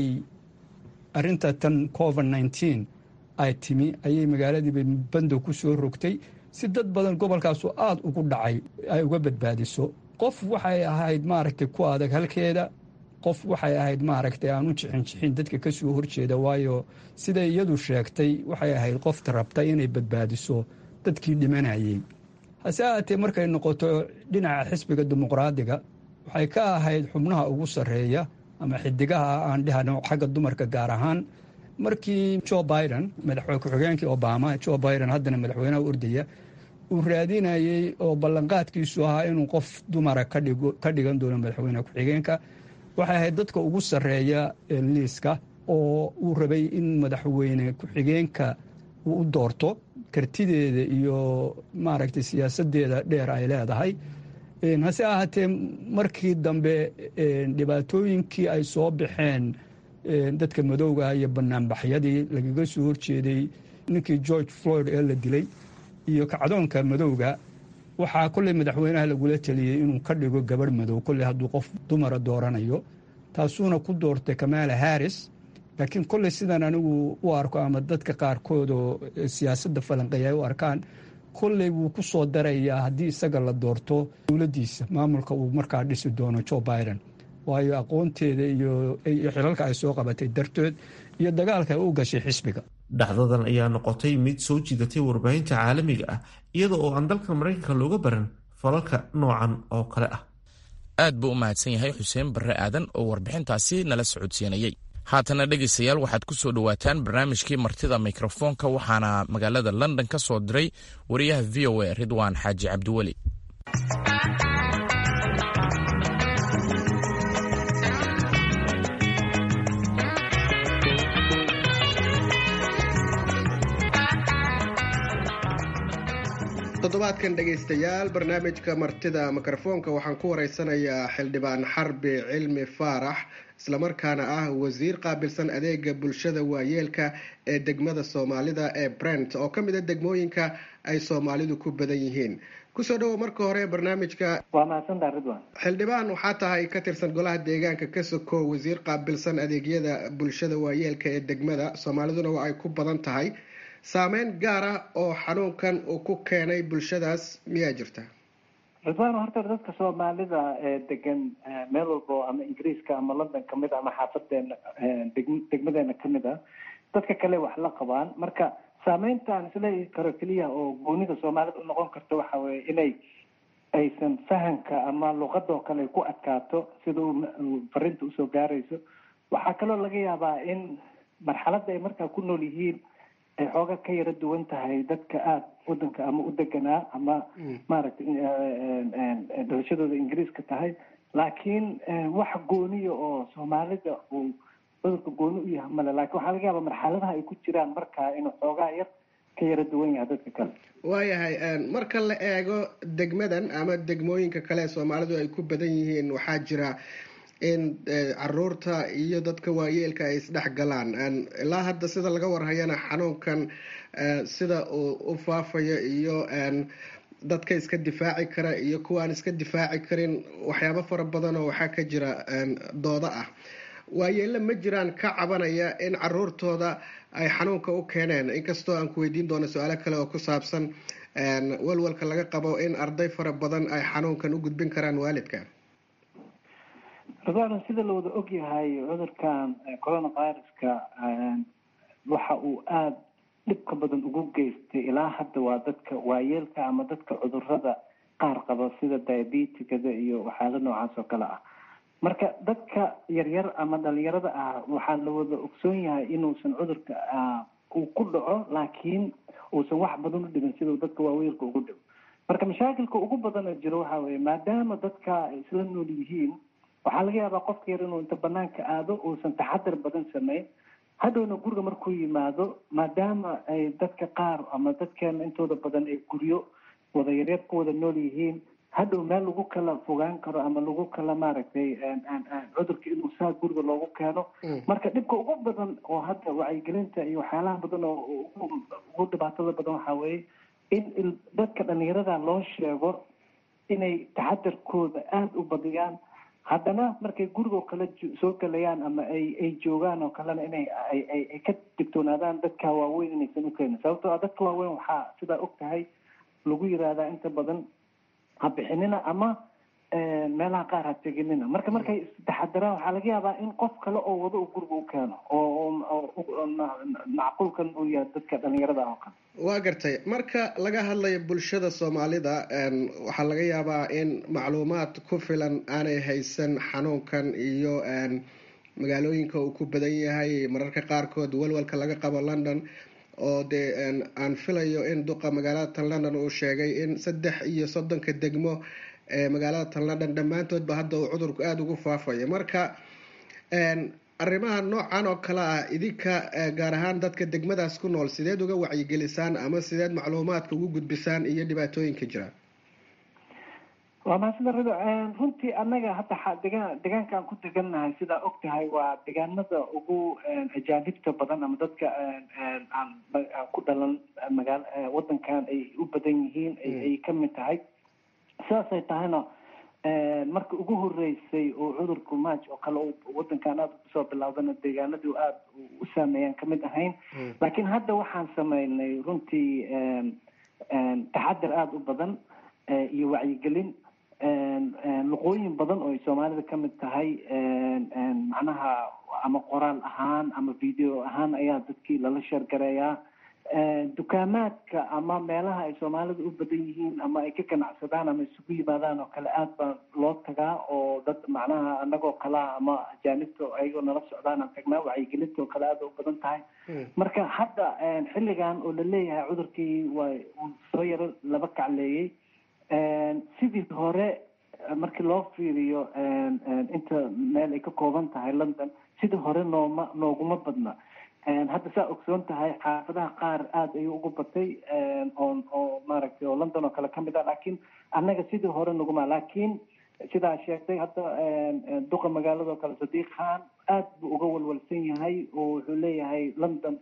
[SPEAKER 11] arinta tan covid nneteen ay timi ayay magaaladiiba bandow ku soo rogtay si dad badan gobolkaasu aada ugu dhacay ay uga badbaadiso qof waxay ahayd maaragtay ku adag halkeeda qof waxay ahayd maaragtay aan u jixin jixin dadka ka soo horjeeda waayo siday iyadu sheegtay waxay ahayd qofta rabta inay badbaadiso dadkii dhimanayey hase ahaatee markay noqoto dhinaca xisbiga dimuqraadiga waxay ka ahayd xubnaha ugu sarreeya ama xidigaha aan dhehano xagga dumarka gaar ahaan markii jo biden madaxweyne ku-xigeenkii obama jo biden haddana madaxweynaha ordaya uu raadinayey oo ballanqaadkiisu ahaa inuu qof dumara ka dhigan doono madaxweyne ku-xigeenka waxay ahayd dadka ugu sarreeya liiska oo uu rabay in madaxweyne ku-xigeenka uu u doorto kartideeda iyo maaragtay siyaasadeeda dheer ay leedahay hase ahaatee markii dambe dhibaatooyinkii ay soo baxeen dadka madowga iyo banaanbaxyadii lagaga soo horjeeday ninkii george floyd ee la dilay iyo kacdoonka madowga waxaa kolley madaxweynaha lagula teliyey inuu ka dhigo gabarh madow kolley hadduu qof dumara dooranayo taasuuna ku doortay kamaala harris laakiin kolley sidan anigu u arko ama dadka qaarkood oo siyaasadda falanqeeya ay u arkaan kolley wuu ku soo darayaa haddii isaga la doorto dowladdiisa maamulka uu markaa dhisi doono jo biden waayo aqoonteeda iyo xilalka ay soo qabatay dartood iyo dagaalka ay u gashay xisbiga
[SPEAKER 10] dhacdadan ayaa noqotay mid soo jiidatay warbaahinta caalamiga ah iyada oo aan dalka maraykanka looga baran falalka noocan oo kale ah
[SPEAKER 2] aad buu u mahadsan yahay xuseen barre aadan oo warbixintaasi nala socodsiinayey haatana dhegaystayaal waxaad ku soo dhowaataan barnaamijkii martida mikrofoonka waxaana magaalada london ka soo diray wariyaha v o a ridwaan xaaji cabdiweli
[SPEAKER 12] toddobaadkan dhegaystayaal barnaamijka martida mikrofoonka waxaan ku wareysanayaa xildhibaan xarbi cilmi faarax islamarkaana ah wasiir qaabilsan adeega bulshada waayeelka ee degmada soomaalida ee brent oo ka mid a degmooyinka ay soomaalidu ku badan yihiin kusoo dhawo marka hore barnaamijka
[SPEAKER 13] waa mahadsantaa ridwan
[SPEAKER 12] xildhibaan waxaa tahay ka tirsan golaha deegaanka ka sokow wasiir qaabilsan adeegyada bulshada waayeelka ee degmada soomaaliduna waa ay ku badan tahay saameyn gaar ah oo xanuunkan uu ku keenay bulshadaas miyaa jirta
[SPEAKER 13] ridwaan horta dadka soomaalida ee degan meel walbo ama ingiriiska ama london kamid a ama xaafadeena degmadeena kamid ah dadka kale wax la qabaan marka saameyntaan isleeyi karo keliya oo goonida soomaalida u noqon karta waxa weye inay aysan fahamka ama luqadoo kale ku adkaato sida uu farinta usoo gaarayso waxaa kaloo laga yaabaa in marxaladda ay markaa ku nool yihiin ay xooga ka yara duwan tahay dadka aada wadanka ama u deganaa ama maaragtay dhalashadooda ingiriiska tahay laakiin wax gooniya oo soomaalida uu cudurka gooni u yahay male lakin waxaa laga yaaba marxaladaha ay ku jiraan markaa inuu xoogaa yar ka yara duwan yahay dadka kale
[SPEAKER 12] waayahay marka la eego degmadan ama degmooyinka kale ee soomaalidu ay ku badan yihiin waxaa jira in caruurta iyo dadka waayeelka ay isdhex galaan ilaa hadda sida laga warhayana xanuunkan sida uu u faafayo iyo dadka iska difaaci kara iyo kuwa aan iska difaaci karin waxyaabo fara badan oo waxaa ka jira doodo ah waayeelle ma jiraan ka cabanaya in caruurtooda ay xanuunka u keeneen inkastoo aan ku weydiin doono su-aalo kale oo ku saabsan walwalka laga qabo in arday fara badan ay xanuunkan u gudbin karaan waalidka
[SPEAKER 13] ridwaano sida la wada ogyahay cudurkan coronaviruska waxa uu aada dhibka badan ugu geystay ilaa hadda waa dadka waayeelka ama dadka cudurada qaar qaba sida diabeticada iyo waxyaala noocaas oo kale ah marka dadka yaryar ama dhalinyarada ah waxaa la wada ogsoon yahay inuusan cudurka uu ku dhaco laakiin uusan wax badan u dhibin sidau dadka waaweelka ugu dhibo marka mashaakilka ugu badan oo jiro waxa weye maadaama dadka ay isla nool yihiin waxaa laga yaabaa qofka yar inuu inta banaanka aado uusan taxadar badan sameyn hadhowna guriga markuu yimaado maadaama ay dadka qaar ama dadkeena intooda badan ay guryo wada yaryar ku wada nool yihiin hadhow meel lagu kala fogaan karo ama lagu kala maaragtay cudurka inuu saa guriga loogu keeno marka dhibka ugu badan oo hadda wacyigelinta iyo waxyaalaha badan oo ugu dhibaatada badan waxaa weeye in dadka dhalinyarada loo sheego inay taxadarkooda aada u badiyaan haddana markay gurigoo kale soo galayaan ama ay ay joogaan oo kalena inay ay ka digtoonaadaan dadka waaweyn inaysan u keenin sababtoo ah dadka waaweyn waxaa sidaa og tahay lagu yiraahdaa inta badan ha bixinina ama meelaha qaar ha teginina marka markay taxadaraan waxaa laga yaabaa in qof kale oo wado uu guriga u keeno oo macquulkan uu yahay dadka dhalinyarada oo kale
[SPEAKER 12] waa gartay marka laga hadlayo bulshada soomaalida waxaa laga yaabaa in macluumaad ku filan aanay haysan xanuunkan iyo magaalooyinka uu ku badan yahay mararka qaarkood walwalka laga qabo london oo dee aan filayo in duqa magaalada tan london uu sheegay in saddex iyo soddonka degmo ee magaalada tan london dhammaantoodba hadda uu cudurku aada ugu faafayo marka arrimaha noocan oo kale ah idinka gaar ahaan dadka degmadaas ku nool sideed uga wacyigelisaan ama sideed macluumaadka ugu gudbisaan iyo dhibaatooyinka jira
[SPEAKER 13] waa mahadsanta rido runtii annaga hadda degaan deegaanka aan ku degannahay sidaa og tahay waa deegaanada ugu ajaanibta badan ama dadka aan aan ku dhalan magaal wadankan ay u badan yihiin ay ka mid tahay sidaasay tahayna marka ugu horeysay oo cudurku maaj oo kale wadankan aada kusoo bilaawdana deegaanadii aada u saameeyaan kamid ahayn laakiin hadda waxaan sameynay runtii taxadar aada u badan iyo wacyigelin luqooyin badan oo ay soomaalida ka mid tahay macnaha ama qoraal ahaan ama video ahaan ayaa dadkii lala sheergareeyaa dukaamaadka ama meelaha ay soomaalida u badan yihiin ama ay ka ganacsadaan ama isugu yimaadaan oo kale aada baa loo tagaa oo dad macnaha anagoo kalaa ama ajaanibta ayagoo nala socdaan aan tagnaa wacyigelinta oo kale aada u badan tahay marka hadda xilligan oo la leeyahay cudurkii waa uu soo yaro laba kacleeyey sidii hore markii loo fiiriyo inta meel ay ka kooban tahay london sidii hore nooma nooguma badna hadda saa ogsoon tahay xaafadaha qaar aada ayuu ugu batay oo oo maaragtay oo london oo kale kamid ah laakiin annaga sidii hore naguma laakiin sidaa sheegtay hadda duqa magaalada oo kale sadiiq khan aad buu uga walwalsan yahay oo wuxuu leeyahay london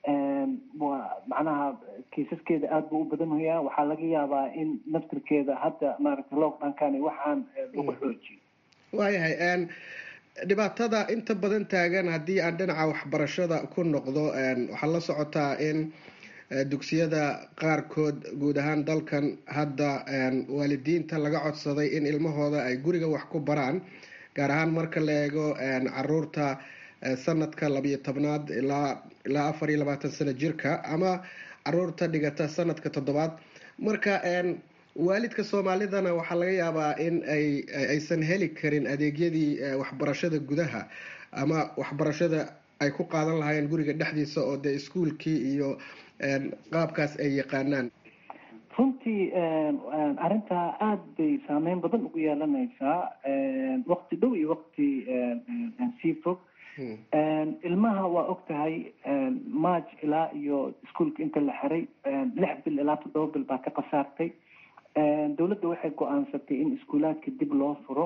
[SPEAKER 13] waa macnaha kiisaskeeda aada buu u badanhayaa waxaa laga yaabaa in naftirkeeda hadda maaragtay lockdownkan waxaan lagu xoojiyo
[SPEAKER 12] waayahay dhibaatada inta badan taagan haddii aan dhinaca waxbarashada ku noqdo waxaa la socotaa in dugsiyada qaarkood guud ahaan dalkan hadda waalidiinta laga codsaday in ilmahooda ay guriga wax ku baraan gaar ahaan marka la eego caruurta sanadka labiyo tobnaad ilaa ilaa afar iyo labaatan sano jirka ama caruurta dhigata sanadka toddobaad marka waalidka soomaalidana waxaa laga yaabaa in ay aysan heli karin adeegyadii waxbarashada gudaha ama waxbarashada ay ku qaadan lahaayeen guriga dhexdiisa oo dee iskuolkii iyo qaabkaas ay yaqaanaan
[SPEAKER 13] runtii arrintaa aada bay saameyn badan ugu yeelanaysaa wakti dhow iyo wakti sii fog ilmaha waa og tahay march ilaa iyo iskuolka inta la xiray lix bil ilaa toddoba bil baa ka khasaartay dowladda waxay go-aansatay in iskuulaadka dib loo furo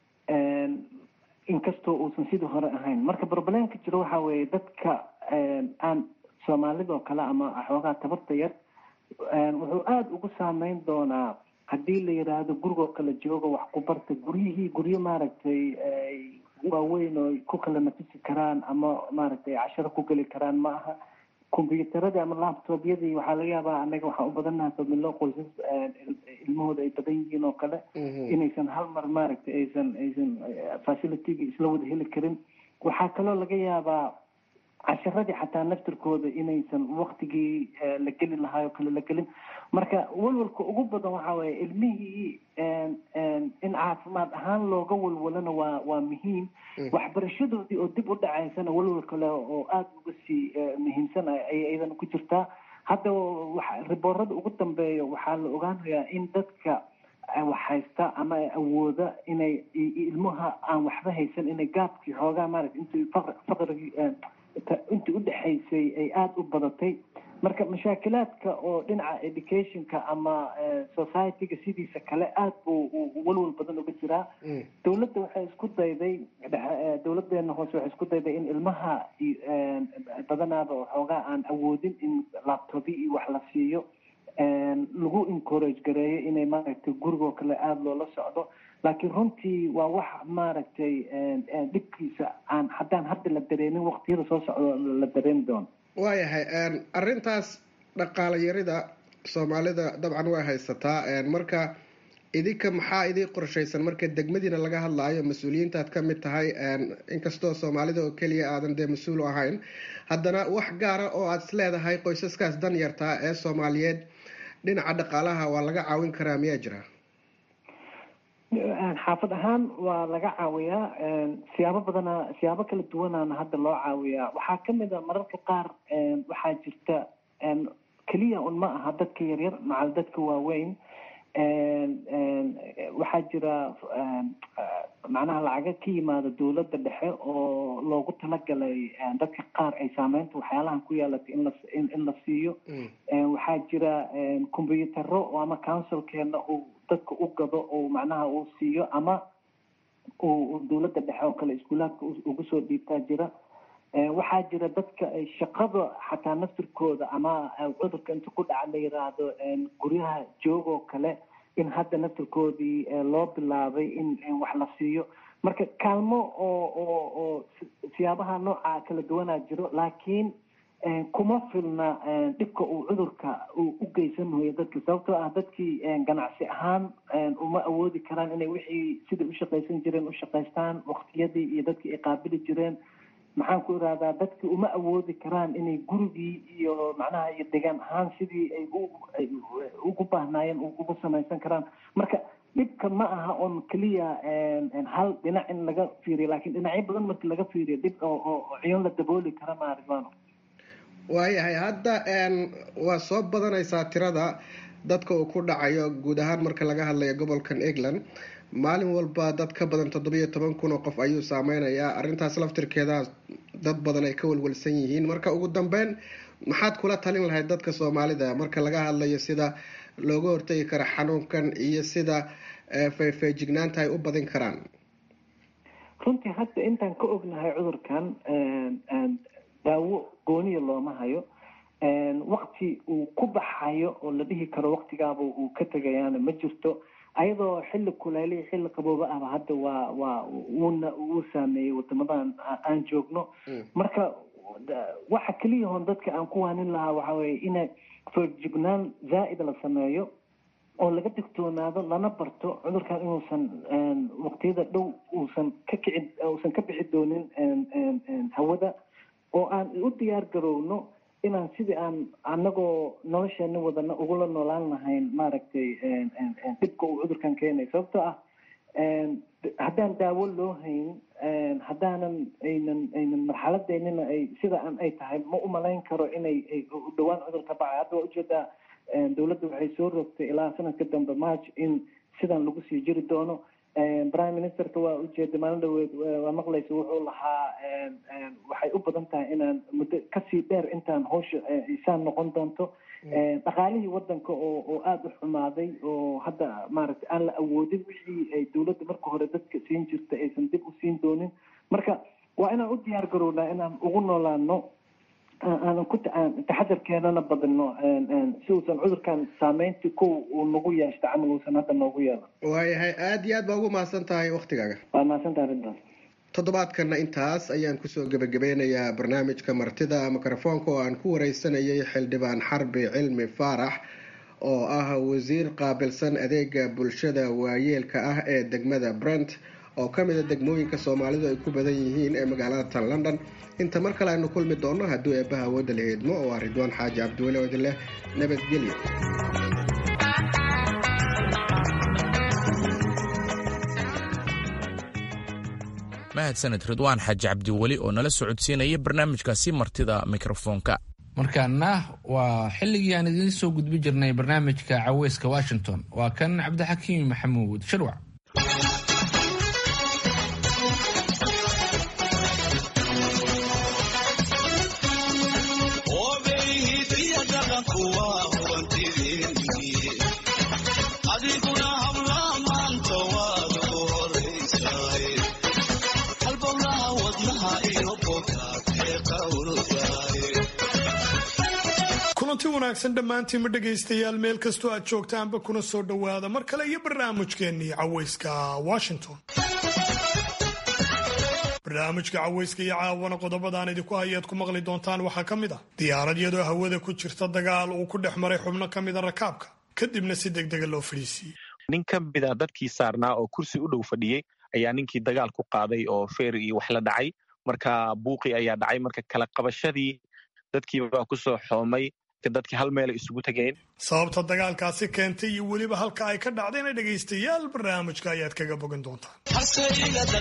[SPEAKER 13] inkastoo uusan sidii hore ahayn marka barbalenka jiro waxaa weeye dadka aan soomaalida oo kale ama xoogaa tabarta yar wuxuu aada ugu saameyn doonaa haddii la yidhaahdo gurigoo kale jooga wax ku barta guryihii guryo maaragtay waaweyn oo ku kala nafisi karaan ama maaragtay casharo ku geli karaan ma aha combyuutaradii ama laptopyadii waxaa laga yaabaa anaga waxaan u badannahay familo qoysas ilmahooda ay badan yihiin oo kale inaysan hal mar maaragtay aysan aysan facilityga isla wada heli karin waxaa kaloo laga yaabaa casharadii xataa naftirkooda inaysan waktigii la geli lahaay oo kale la gelin marka walwalka ugu badan waxa weeye ilmihii in caafimaad ahaan looga walwalana waa waa muhiim waxbarashadoodii oo dib u dhacaysana walwal kale oo aada uga sii muhiimsan ayay iyadana ku jirtaa hadda riboorada ugu dambeeya waxaa la ogaanayaa in dadka wax haysta ama awooda inay ilmaha aan waxba haysan inay gaabkii xoogaa maarata intii faqrigii intii udhexaysay ay aada u badatay marka mashaakilaadka oo dhinaca educationka ama societyga sidiisa kale aada buu walwal badan uga jiraa dowladda waxay isku dayday dowladeena hoose waxay isku dayday in ilmaha badanaaba waxoogaa aan awoodin in laptopyo iyo wax la siiyo lagu encourage gareeyo inay maaragtay gurigoo kale aada loola socdo laakiin runtii waa wax maaragtay dhibkiisa aan haddaan hadda la dareenin waqtiyada soo socdo la dareemi doono
[SPEAKER 12] waayahay arrintaas dhaqaala yarida soomaalida dabcan way haysataa marka idinka maxaa idin qorshaysan marka degmadiina laga hadlaayo mas-uuliyiintaad ka mid tahay inkastoo soomaalida oo keliya aadan dee mas-uul u ahayn haddana wax gaara oo aada is leedahay qoysaskaas dan yartaa ee soomaaliyeed dhinaca dhaqaalaha waa laga caawin karaa miyaa jira
[SPEAKER 13] xaafad ahaan waa laga caawiyaa siyaabo badana siyaabo kala duwanaana hadda loo caawiyaa waxaa kamid a mararka qaar waxaa jirta keliya un ma aha dadka yaryar macal dadka waaweyn waxaa jira macnaha lacaga ka yimaada dowladda dhexe oo loogu talagalay dadka qaar ay saameynta waxyaalahan ku yeelatay in la in la siiyo waxaa jira combyutaro ama councilkeena uu dadka u gado oo macnaha uu siiyo ama uu dowladda dhexe oo kale iskuulaadka ugu soo dhiibtaa jira waxaa jira dadka ay shaqada xataa naftirkooda ama cudurka inta ku dhaca la yiraahdo guryaha joogoo kale in hadda naftirkoodii loo bilaabay in wax la siiyo marka kaalmo oo oo oo siyaabaha nooca kala duwanaa jiro laakiin kuma filna dhibka uu cudurka uu u geysanayo dadka sababtoo ah dadkii ganacsi ahaan uma awoodi karaan inay wixii siday u shaqaysan jireen u shaqaystaan waqtiyadii iyo dadkii ay qaabili jireen maxaan ku irahdaa dadki uma awoodi karaan inay gurigii iyo macnaha iyo degaan ahaan sidii ay ugu baahnaayeen ugu samaysan karaan marka dhibka ma aha on keliya hal dhinac in laga fiiriyo lakin dhinacyo badan marki laga fiiriyo dhib oo ciyon la dabooli kara maaribano
[SPEAKER 12] waayahay hadda waa soo badanaysaa tirada dadka uu ku dhacayo guud ahaan marka laga hadlayo gobolkan england maalin walba dad ka badan toddobiyo toban kun oo qof ayuu saameynayaa arrintaas laftirkeeda dad badan ay ka walwalsan yihiin marka ugu dambeyn maxaad kula talin lahayd dadka soomaalida marka laga hadlayo sida looga hortegi karo xanuunkan iyo sida feefeejignaanta ay u badin karaan
[SPEAKER 13] runtii hadda intaan ka ognahay cudurkan daawo gooniya looma hayo wakti uu ku baxayo oo la dhihi karo waktigaaba uu ka tegayaana ma jirto ayadoo xilli kuleeliya xilli qabooba ahba hadda waa waa wuuna wuu saameeyey wadamadan aan joogno marka waxa keliya hoon dadka aan ku waanin lahaa waxa weye ina feerjignaan zaa'ida la sameeyo oo laga digtoonaado lana barto cudurkan inuusan waqtiyada dhow uusan ka kici uusan ka bixi doonin hawada oo aan u diyaar garowno inaan sidii aan anagoo nolosheena wadana ugula noolaan lahayn maaragtay dhibka uu cudurkan keenay sababtoo ah haddaan daawo loo hayn haddaanan aynan aynan marxaladeynina ay sida aan ay tahay ma umalayn karo inay dhawaan cudur ka bacay hadda waa ujeedaa dowladda waxay soo rogtay ilaa sanadka dambe march in sidan lagu sii jiri doono prime ministerka waa ujeeda maalin dhaweed waa maqlaysa wuxuu lahaa waxay u badan tahay inaan muddo kasii dheer intaan hawsha isaan noqon doonto dhaqaalihii wadanka oo oo aada u xumaaday oo hadda maaragtay aan la awoodin wixii ay dowladda marka hore dadka siin jirta aysan dib u siin doonin marka waa inaan u diyaar garownaa inaan ugu noolaano aanan ku taxadarkeenana badino si uusan cudurkan saameyntii kow uu nagu yeeshta camal uusan hadda noogu yeelan
[SPEAKER 12] waayahay aada iyo aad baa ugu mahadsan tahay waktigaaga
[SPEAKER 13] waa mahadsantahay arrintaas
[SPEAKER 12] toddobaadkana intaas ayaan kusoo gebagabeynayaa barnaamijka martida mikrofoonka oo aan ku wareysanayay xildhibaan xarbi cilmi faarax oo ah wasiir qaabilsan adeega bulshada waayeelka ah ee degmada brent oo ka mida degmooyinka soomaalidu ay ku badan yihiin ee magaalada tan london inta mar kale aynu kulmi doonno hadduu eebbaha awoodda la heedmo oo ah ridwaan xaaji cabdiweli oo idin leh nabadgelyo
[SPEAKER 2] mahadsaned ridwaan xaaji cabdiweli oo nala socodsiinaya barnaamijkaasi martida mikrofoonka
[SPEAKER 1] markaana waa xilligii aan idiin soo gudbi jirnay barnaamijka caweyska washington waa kan cabdixakiim maxamuud shirwac
[SPEAKER 14] kulanti wanaagsan dhammaantiinma dhegaystayaal meel kastoo aad joogtaanba kuna soo dhowaada mar kale iyo barnaamijkeennii caweyska washington barnaamijka caweyska iyo caawana qodobadaan idinku hayaad ku maqli doontaan waxaa ka mid ah diyaarad iyadoo hawada ku jirta dagaal uu ku dhex maray xubno ka mida rakaabka kadibna si degdega loo fadhiisiiyey
[SPEAKER 15] nin ka mida dadkii saarnaa oo kursi u dhow fadhiyey ayaa ninkii dagaal ku qaaday oo feer iyo wax la dhacay marka buuqi ayaa dhacay marka kala qabashadii dadkiibaa kusoo xoomay dadkii hal meelay isugu tageen
[SPEAKER 14] sababta dagaalkaasi keentay iyo weliba halka ay ka dhacdayna dhegaystayaal barnaamijka ayaad kaga bogan doontaan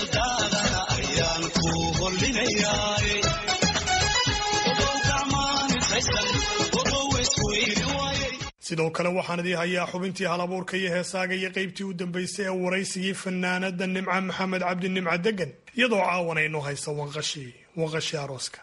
[SPEAKER 14] sidoo kale waxaan idii hayaa xubintii halabuurka iyo heesaaga iyo qaybtii u dambaysay ee waraysigii fanaanada nimca maxamed cabdi nimca degan iyadoo caawanayno haysa wanqashii wanqashii arooska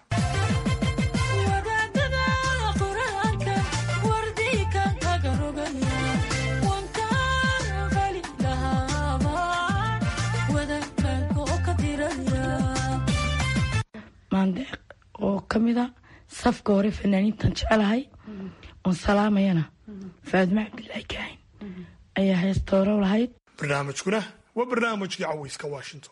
[SPEAKER 16] maandeeq oo ka mid a safka hore fanaaniintan jecelahay oon salaamayana faadma cabdilaahi kaahin ayaa heestooro lahayd
[SPEAKER 14] barnaamijkuna waa barnaamijkii caweyska washington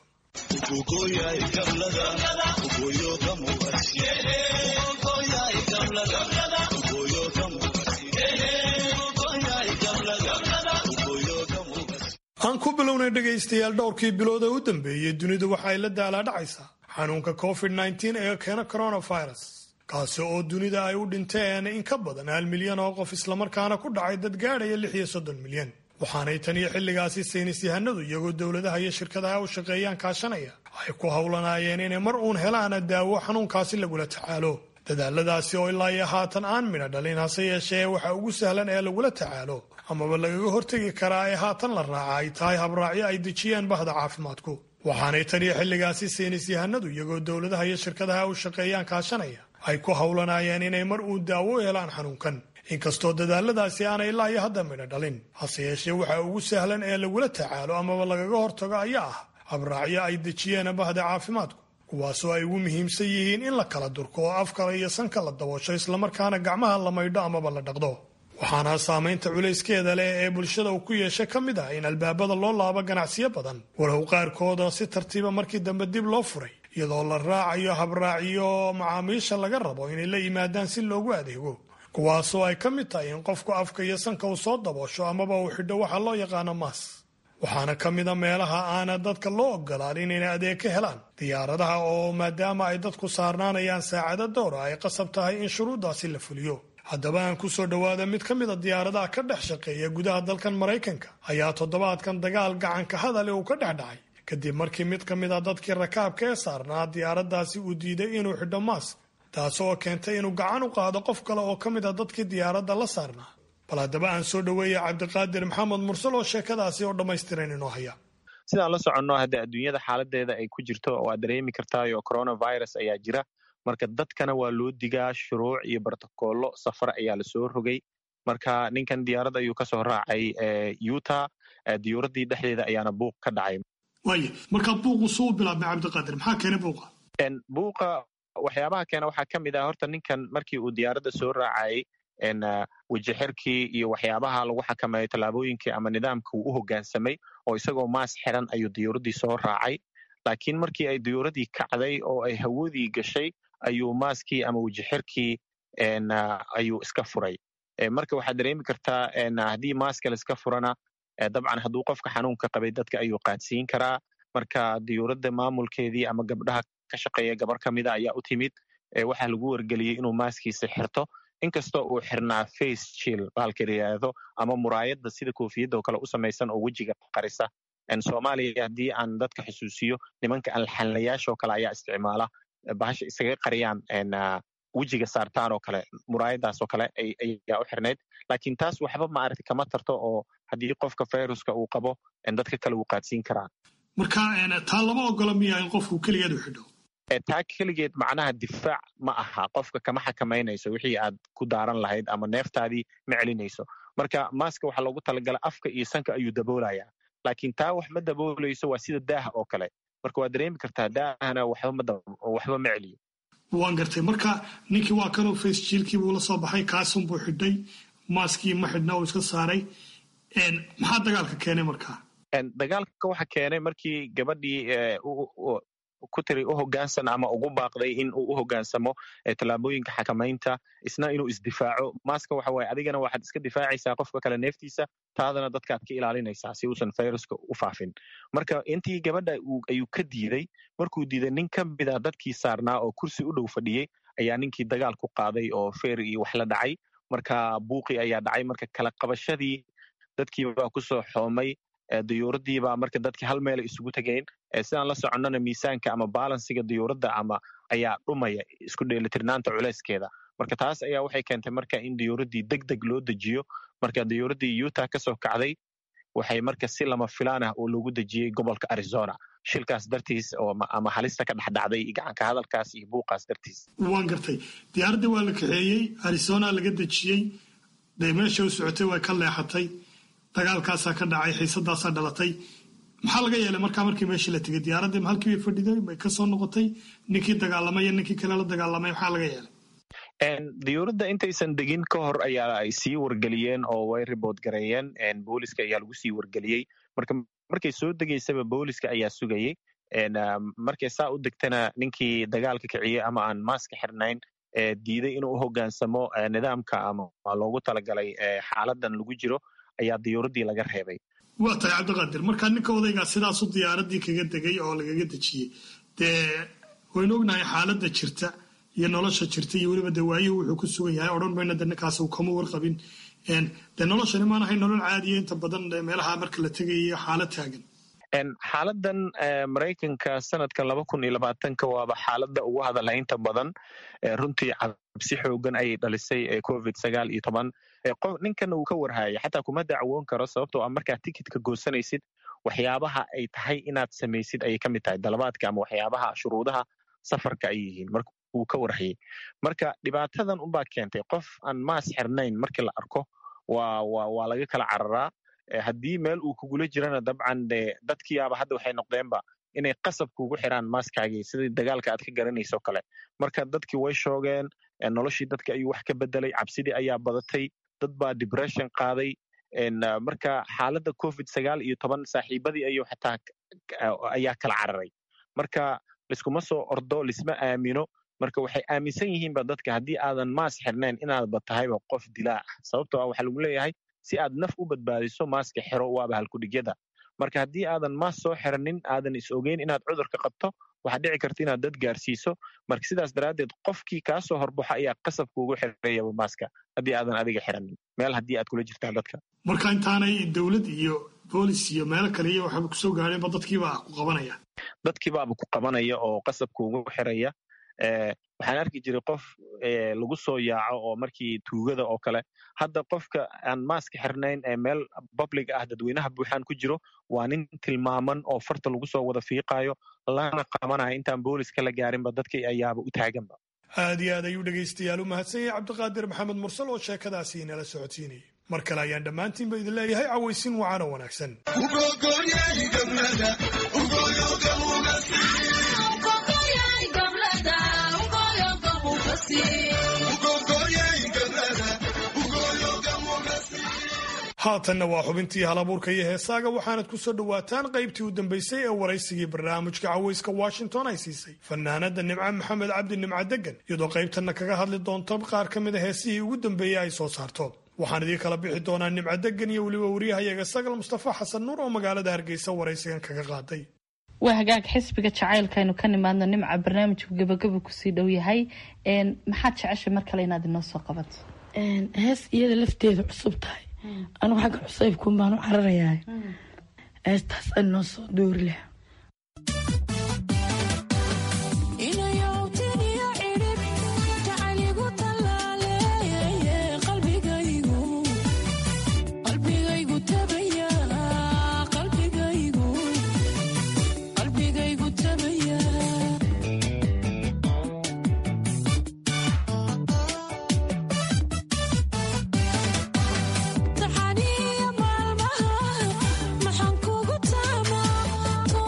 [SPEAKER 14] aan ku bilownay dhegaystayaal dhowrkii bilood ee u dambeeyey dunidu waxa ay la daalaadhacaysaa xanuunka covid nteen ee keena coronavirus kaasi oo dunida ay u dhinteen in ka badan hal milyan oo qof islamarkaana ku dhacay dad gaadhaya lix iyo soddon milyan waxaanay tan iyo xilligaasi saynis yahanadu iyagoo dowladaha iyo shirkadaha u shaqeeyaan kaashanaya ay ku howlanaayeen inay mar uun helaana daawo xanuunkaasi lagula tacaalo dadaaladaasi oo ilaa iyo haatan aan midha dhalin hase yeeshee waxa ugu sahlan ee lagula tacaalo amaba lagaga hortegi karaa ee haatan la raaca ay tahay habraacyo ay dejiyeen bahda caafimaadku waxaanay tan iyo xilligaasi saynis yahanadu iyagoo dowladaha iyo shirkadaha u shaqeeyaan kaashanaya ay ku howlanaayeen inay mar uun daawo helaan xanuunkan inkastoo dadaaladaasi aanay ilaa iyo hadda midho dhalin hase yeeshee waxa ugu sahlan ee lagula tacaalo amaba lagaga hortago ayaa ah habraacyo ay dejiyeen bahda caafimaadku kuwaasoo ay ugu muhiimsan yihiin in la kala durko oo afkala iyo sanka la daboosho islamarkaana gacmaha la maydho amaba la dhaqdo waxaana saamaynta culayskeeda leh ee bulshada uu ku yeesha ka mid ah in albaabada loo laabo ganacsiyo badan walow qaarkooda si tartiiba markii dambe dib loo furay iyadoo la raacayo habraaciyo macaamiisha laga rabo inay la yimaadaan si loogu adeego kuwaasoo ay ka mid tahay in qofku afka iyo sanka uu soo daboosho amaba uu xidho waxa loo yaqaano maas waxaana ka mid a meelaha aana dadka loo ogolaan inayna adeeg ka helaan diyaaradaha oo maadaama ay dadku saarnaanayaan saacado dowra ay qasab tahay in shuruuddaasi la fuliyo haddaba aan ku soo dhowaada mid ka mid a diyaaradaha ka dhex shaqeeya gudaha dalkan maraykanka ayaa toddobaadkan dagaal gacanka hadale uu ka dhex dhacay kadib markii mid ka mid a dadkii rakaabka ee saarnaa diyaaraddaasi uu diiday inuu xidho maask taas oo keentay inuu gacan u qaado qof kale oo ka mid a dadkii diyaaradda la saarnaa bal haddaba aan soo dhoweeya cabdiqaadir maxamed mursal oo sheekadaasi oo dhammaystiran inoo haya
[SPEAKER 15] sidaan la soconno hadda adduunyada xaaladeeda ay ku jirto waa dareemi kartaayo coronavirus ayaa jira marka dadkana waa loo digaa shuruuc iyo brotocollo safar ayaa lasoo rogay marka ninkan diyaarad ayuu kasoo raacay utah diyuuraddii dhexdeeda ayaana buuq ka dhacay
[SPEAKER 14] waaya markaa buuqu suu bilaabmay cabdiqaadir maxaa keenay buuqa
[SPEAKER 15] buuqa waxyaabaha keena waxaa ka mid ah horta ninkan markii uu diyaaradda soo raacayay wejixirkii iyo waxyaabaha lagu xakameeyo tallaabooyinkii ama nidaamka uu u hoggaansamay oo isagoo maas xiran ayuu diyuuraddii soo raacay laakiin markii ay diyuuraddii kacday oo ay hawadii gashay ayuu maaskii ama wejixirkii ayuu iska furay marka waxaad dareemi kartaa haddii maaska laiska furana dabcan hadduu qofka xanuunka qabay dadka ayuu qaadsiin karaa marka diyuuradda maamulkeedii ama gabdhaha ka shaqeeya gabar ka mida ayaa u timid waxaa lagu wargeliyey inuu maaskiisa xirto inkastoo uu xirnaa face chill bahalka yidhaahdo ama muraayadda sida koofiyadda oo kale u samaysan oo wejiga qarisa soomaaliya haddii aan dadka xusuusiyo nimanka alxanlayaasha oo kale ayaa isticmaala bahasha isaga qariyaan wejiga saartaan oo kale muraayadaas oo kale ayaa u xirnayd laakiin taas waxba maaragta kama tarto oo haddii qofka viruska uu qabo dadka kale wuu qaadsiin karaa
[SPEAKER 14] marka taa lama ogola miya in qofku keligeed u xidho
[SPEAKER 15] taa keligeed macnaha difaac ma aha qofka kama xakamaynayso wixii aad ku daaran lahayd ama neeftaadii ma celinayso marka maaska waxaa loogu talagala afka iyo sanka ayuu daboolayaa laakiin taa wax ma daboolayso waa sida daaha oo kale marka waad dareemi kartaa daahana waxba ma celiyo
[SPEAKER 14] waan gartay marka ninkii waa kanuu face jiilkii buu la soo baxay kaasun buu xidhay maaskii ma xidhna uu iska saaray maxaa dagaalka keenay markaa
[SPEAKER 15] dagaalka waxa keenay markii gabadhii ku tiri u hogaansan ama ugu baaqday in uu u hogaansamo tallaabooyinka xakamaynta isna inuu isdifaaco maaska waxa waaye adigana waxaad iska difaacaysaa qofka kale neeftiisa taadana dadkaad ka ilaalinaysaa si uusan viruska u faafin marka intii gabadha ayuu ka diiday markuu diiday nin ka mida dadkii saarnaa oo kursi u dhow fadhiyey ayaa ninkii dagaal ku qaaday oo feer iyo wax la dhacay marka buuqi ayaa dhacay marka kala qabashadii dadkiibaa kusoo xoomay diyuuradiibaa marka dadkii hal meela isugu tegeen sidaan la soconnana miisaanka ama baalansiga diyuuradda ama ayaa dhumaya isku dheelitirnaanta culeyskeeda marka taas ayaa waxay keentay marka in diyuuraddii deg deg loo dejiyo marka diyuuraddii yuta ka soo kacday waxay marka si lama filaan ah oo loogu dejiyey gobolka arizona shilkaas dartiis ama halista ka dhexdhacday gacanka hadalkaas iyo buuqaas dartiis
[SPEAKER 14] waan gartay diyaaraddii waa la kaxeeyey arizona laga dejiyey dee meesha u socotay way ka leexatay dagaalkaasaa ka dhacay xiisadaasaa dhalatay maxaa laga yeelay markaa markii meeshii la tegay diyaaraddii ma halkii bay fadhiday may ka soo noqotay ninkii dagaalamay iyo ninkii kale la dagaalamay maxaa laga yeelay
[SPEAKER 15] diyuuradda intaysan degin ka hor ayaa ay sii wargeliyeen oo way ribood gareeyeen booliska ayaa lagu sii wargeliyey marka markay soo degaysaba booliska ayaa sugayey markay saa u degtana ninkii dagaalka kiciyey ama aan maaska xirnayn diiday inuu u hogaansamo nidaamka ama loogu talagalay xaaladan lagu jiro ayaa diyuuraddii laga reebay
[SPEAKER 14] waa tahay cabdiqaadir markaa ninka odaygaa sidaasu diyaaraddii kaga degay oo lagaga dejiyey dee waynu ognahay xaaladda jirta iyo nolosha jirta iyo weliba dee waayuhu wuxuu ku sugan yahay odhan mayna de ninkaas uu kama warqabin dee noloshani maan ahay nolol caadiya inta badan meelaha marka la tegayo xaalad taagan
[SPEAKER 15] xaaladan maraykanka sanadka laba kun iyo labaatanka waaba xaaladda ugu hadalhaynta badan runtii cabsi xoogan ayay dhalisay covid sagaal iyo toban ninkana uu ka warhaya xataa kuma dacwoon karo sababtoo ah markaad tikitka goosanaysid waxyaabaha ay tahay inaad samaysid ayay ka mid tahay dalabaadka ama waxyaabaha shuruudaha safarka ay yihiin marka uu ka warhayay marka dhibaatadan unbaa keentay qof aan maas xirnayn markii la arko waa waa waa laga kala cararaa haddii meel uu kugula jirana dabcan de dadkiiaba hadda waxay noqdeenba inay qasab kugu xiraan maaskaagii sidii dagaalka aad ka garanayso kale marka dadkii way shoogeen noloshii dadka ayuu wax ka bedelay cabsidii ayaa badatay dad baa depression qaaday marka xaaladda covid sagaal iyo toban saaxiibadii ayuu xataa ayaa kala cararay marka liskuma soo ordo lisma aamino marka waxay aaminsan yihiinba dadka haddii aadan maas xirnayn inaadba tahayba qof dilaa ah sababtoo ah waxaa lagu leeyahay si aad naf u badbaadiso maaska xiro waaba halkudhigyada marka haddii aadan maas soo xiranin aadan is ogeyn inaad cudurka qabto waxaad dhici karta inaad dad gaarsiiso marka sidaas daraaddeed qofkii kaa soo horbaxo ayaa qasabka ugu xirayaba maaska haddii aadan adiga xiranin meel haddii aad kula jirtaan dadka
[SPEAKER 14] marka intaanay dowlad iyo boolis iyo meelo kale iyo waxaaba kusoo gaadheenba dadkiibaa ku qabanaya
[SPEAKER 15] dadkiibaaba ku qabanaya oo qasabka ugu xiraya waxaan arki jiray qof lagu soo yaaco oo markii tuugada oo kale hadda qofka aan maaska xirnayn ee meel public ah dadweynaha buuxaan ku jiro waa nin tilmaaman oo farta lagu soo wada fiiqayo lana qabanaya intaan booliska la gaarinba dadkii ayaaba u taaganba
[SPEAKER 14] aad iyo aad ayuu dhegaystayaal u mahadsan yahay cabdiqaadir maxamed mursal oo sheekadaasi inala socodsiinayay mar kale ayaan dhammaantiinba idin leeyahay cawaysin wacaana wanaagsan haatanna waa xubintii halabuurka iyo heesaaga waxaanad ku soo dhowaataan qaybtii u dambaysay ee waraysigii barnaamijka cawayska washington ay siisay fanaanada nimco maxamed cabdi nimco degan iyadoo qaybtanna kaga hadli doonto qaar ka mida heesihii ugu dambeeyey ay soo saarto waxaan idiin kala bixi doonaa nimco degan iyo weliba wariyahayaga sagal mustafa xasan nuur oo magaalada hargeysa waraysigan kaga qaaday
[SPEAKER 17] waa hagaag xisbiga jacaylkaaynu ka nimaadno nimca barnaamijku gabagaba kusii dhow yahay maxaad jeceshay mar kale inaad inoo soo qabato
[SPEAKER 16] hees iyada lafteeda cusub tahay anugu xagga cusaybkuun baan u cararayaa heestaas aan noo soo doori laha
[SPEAKER 18] maxaan kugu taamaa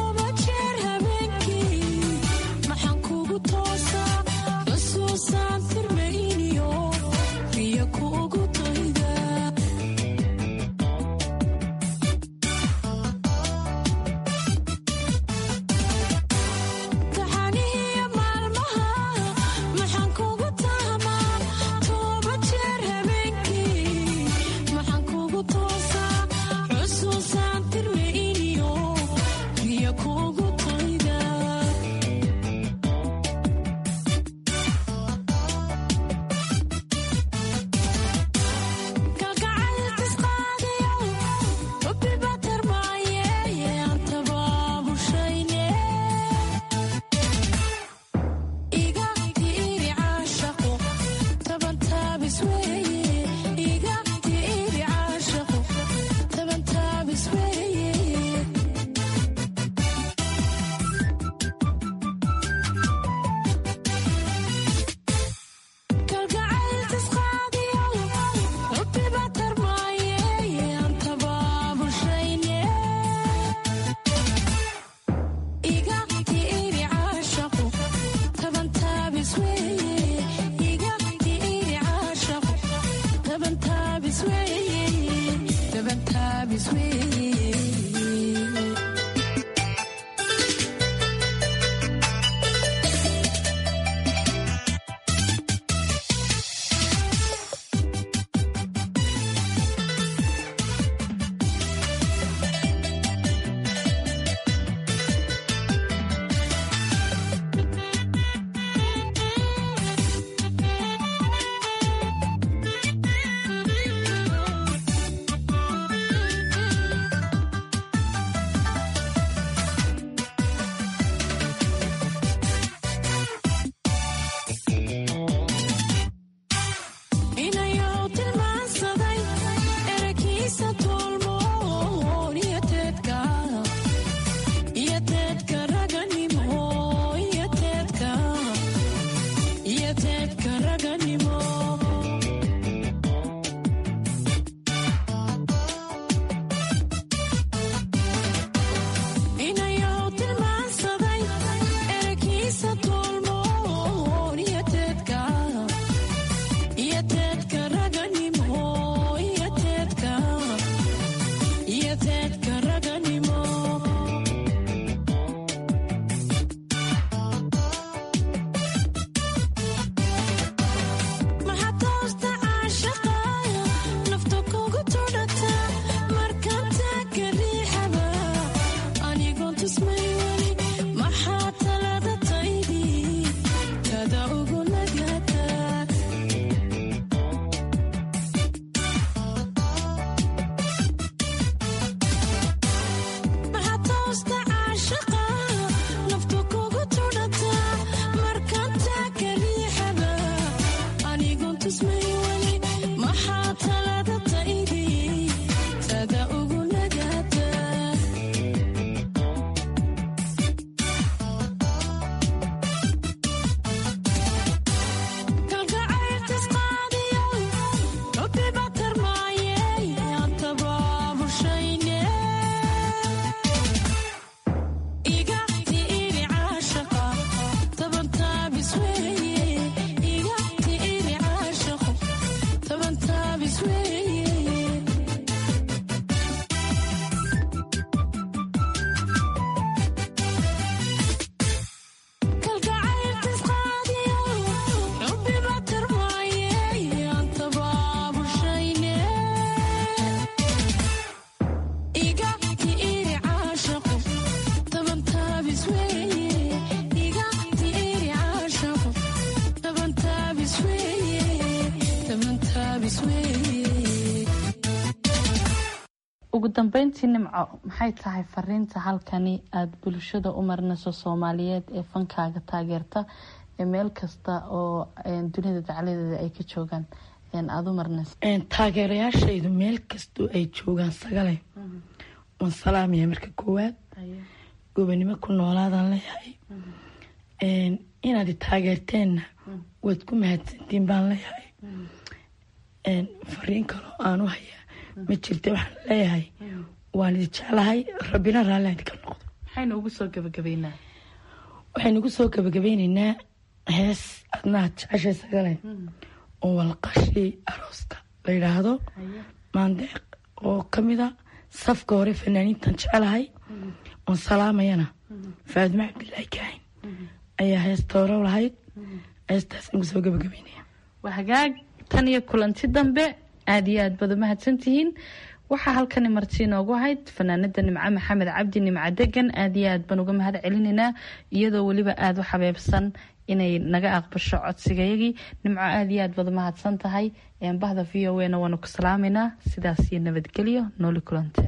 [SPEAKER 17] ugu dambeyntii nimco maxay tahay fariinta halkani aada bulshada u marinayso soomaaliyeed ee fankaaga taageerta ee meel kasta oo dunida dacladeeda ay ka joogaan aada u marinayso
[SPEAKER 16] taageerayaashaydu meel kastoo ay joogaan sagale waan salaamaya marka koowaad gobanimo ku noolaadaan leeyahay inaad taageerteenna waad ku mahadsantiin baan leeyahay fariin kaloo aanu hayaa ma jirta waxaan leeyahay waan idi jeclahay rabbina raalli idinka noqdo
[SPEAKER 17] maxaynu ugu soo gabagabeynaa
[SPEAKER 16] waxaynu ugu soo gabagabeyneynaa hees adnaad jeceshay sagale oo walqashii arooska la yidhaahdo maandeeq oo kamida safka hore fanaaniintan jecelahay oon salaamayana faadimo cabdilaahi kaahin ayaa heesta hore lahayd heestaas ugu soo gabagabeynaya
[SPEAKER 17] waa hagaag tan iyo kulanti dambe aada iyo aad baad umahadsantihiin waxaa halkani marti inoogu ahayd fanaanada nimco maxamed cabdi nimco degan aada iyo aad baan uga mahad celinaynaa iyadoo weliba aada u xabeebsan inay naga aqbasho codsigayagii nimco aada iyo aad baad umahadsan tahay bahda v o a na waanu ku salaameynaa sidaas iyo nabadgelyo nooli kulante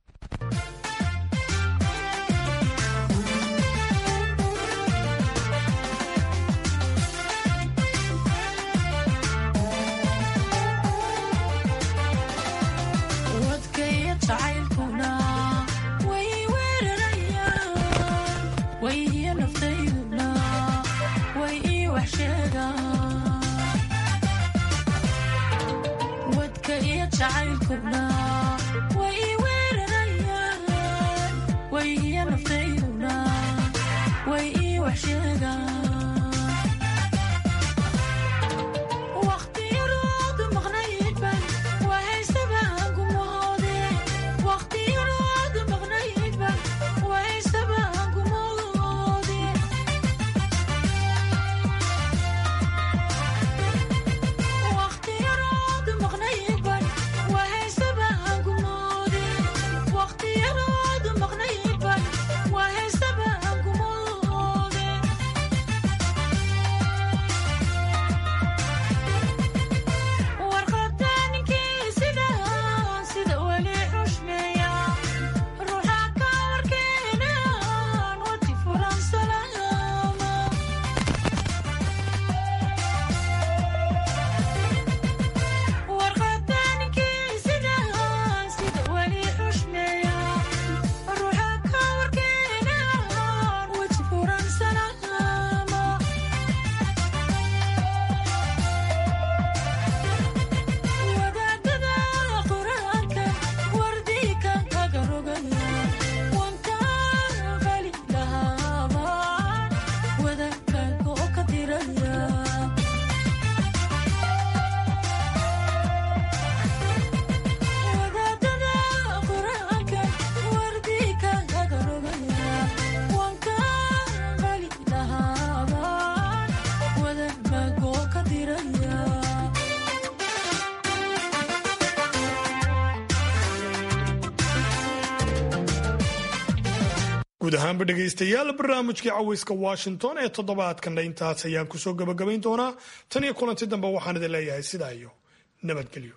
[SPEAKER 14] guud ahaanba dhegaystayaal barnaamijkii caweyska washington ee toddobaadkanna intaas ayaan kusoo gabagabayn doonaa tan iyo kulanti dambe waxaan idin leeyahay sidaa iyo nabadgelyo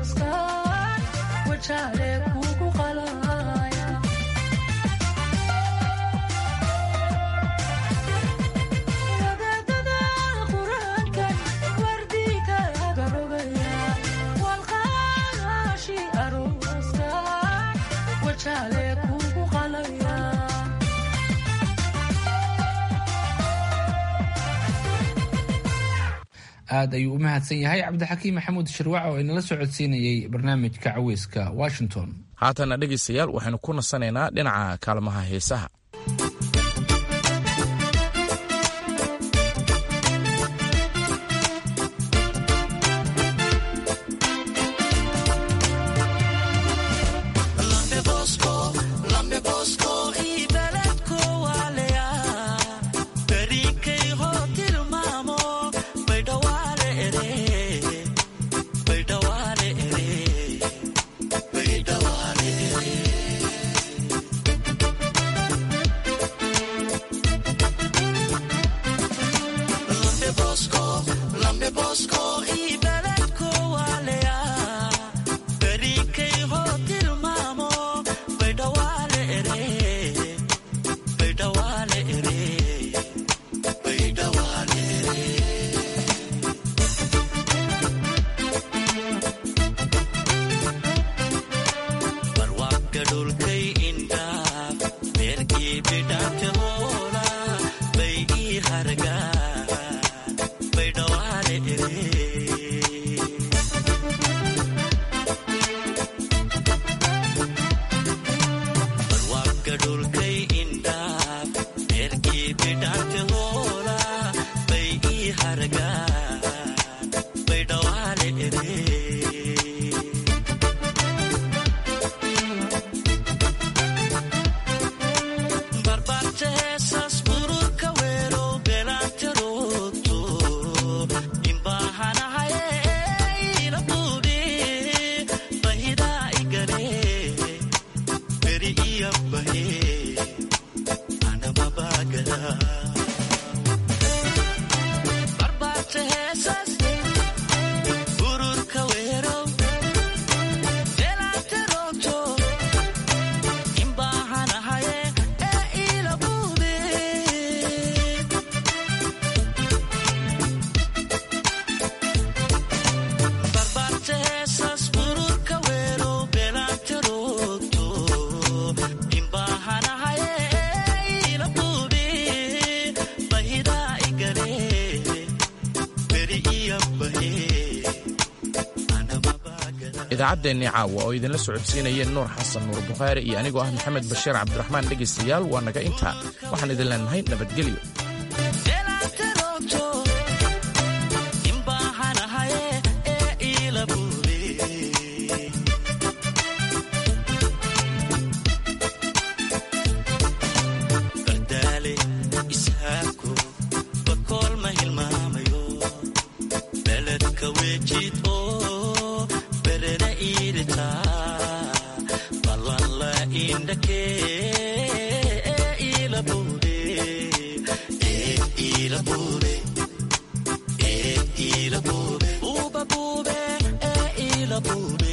[SPEAKER 1] aad ayuu u mahadsan yahay cabdixakiim maxamuud shirwac oo inala soo codsiinayay barnaamijka caweyska washington
[SPEAKER 2] haatana dhegaystayaal waxaynu ku nasanaynaa dhinaca kaalmaha heesaha idaacaddeennii caawa oo idinla socodsiinayeen nuur xasan nuur bukhaari iyo anigoo ah maxamed bashiir cabdiraxmaan dhegaystayaal waa naga intaa waxaan idin leenahay nabadgelyo
[SPEAKER 18] Uba bube, e ila bube.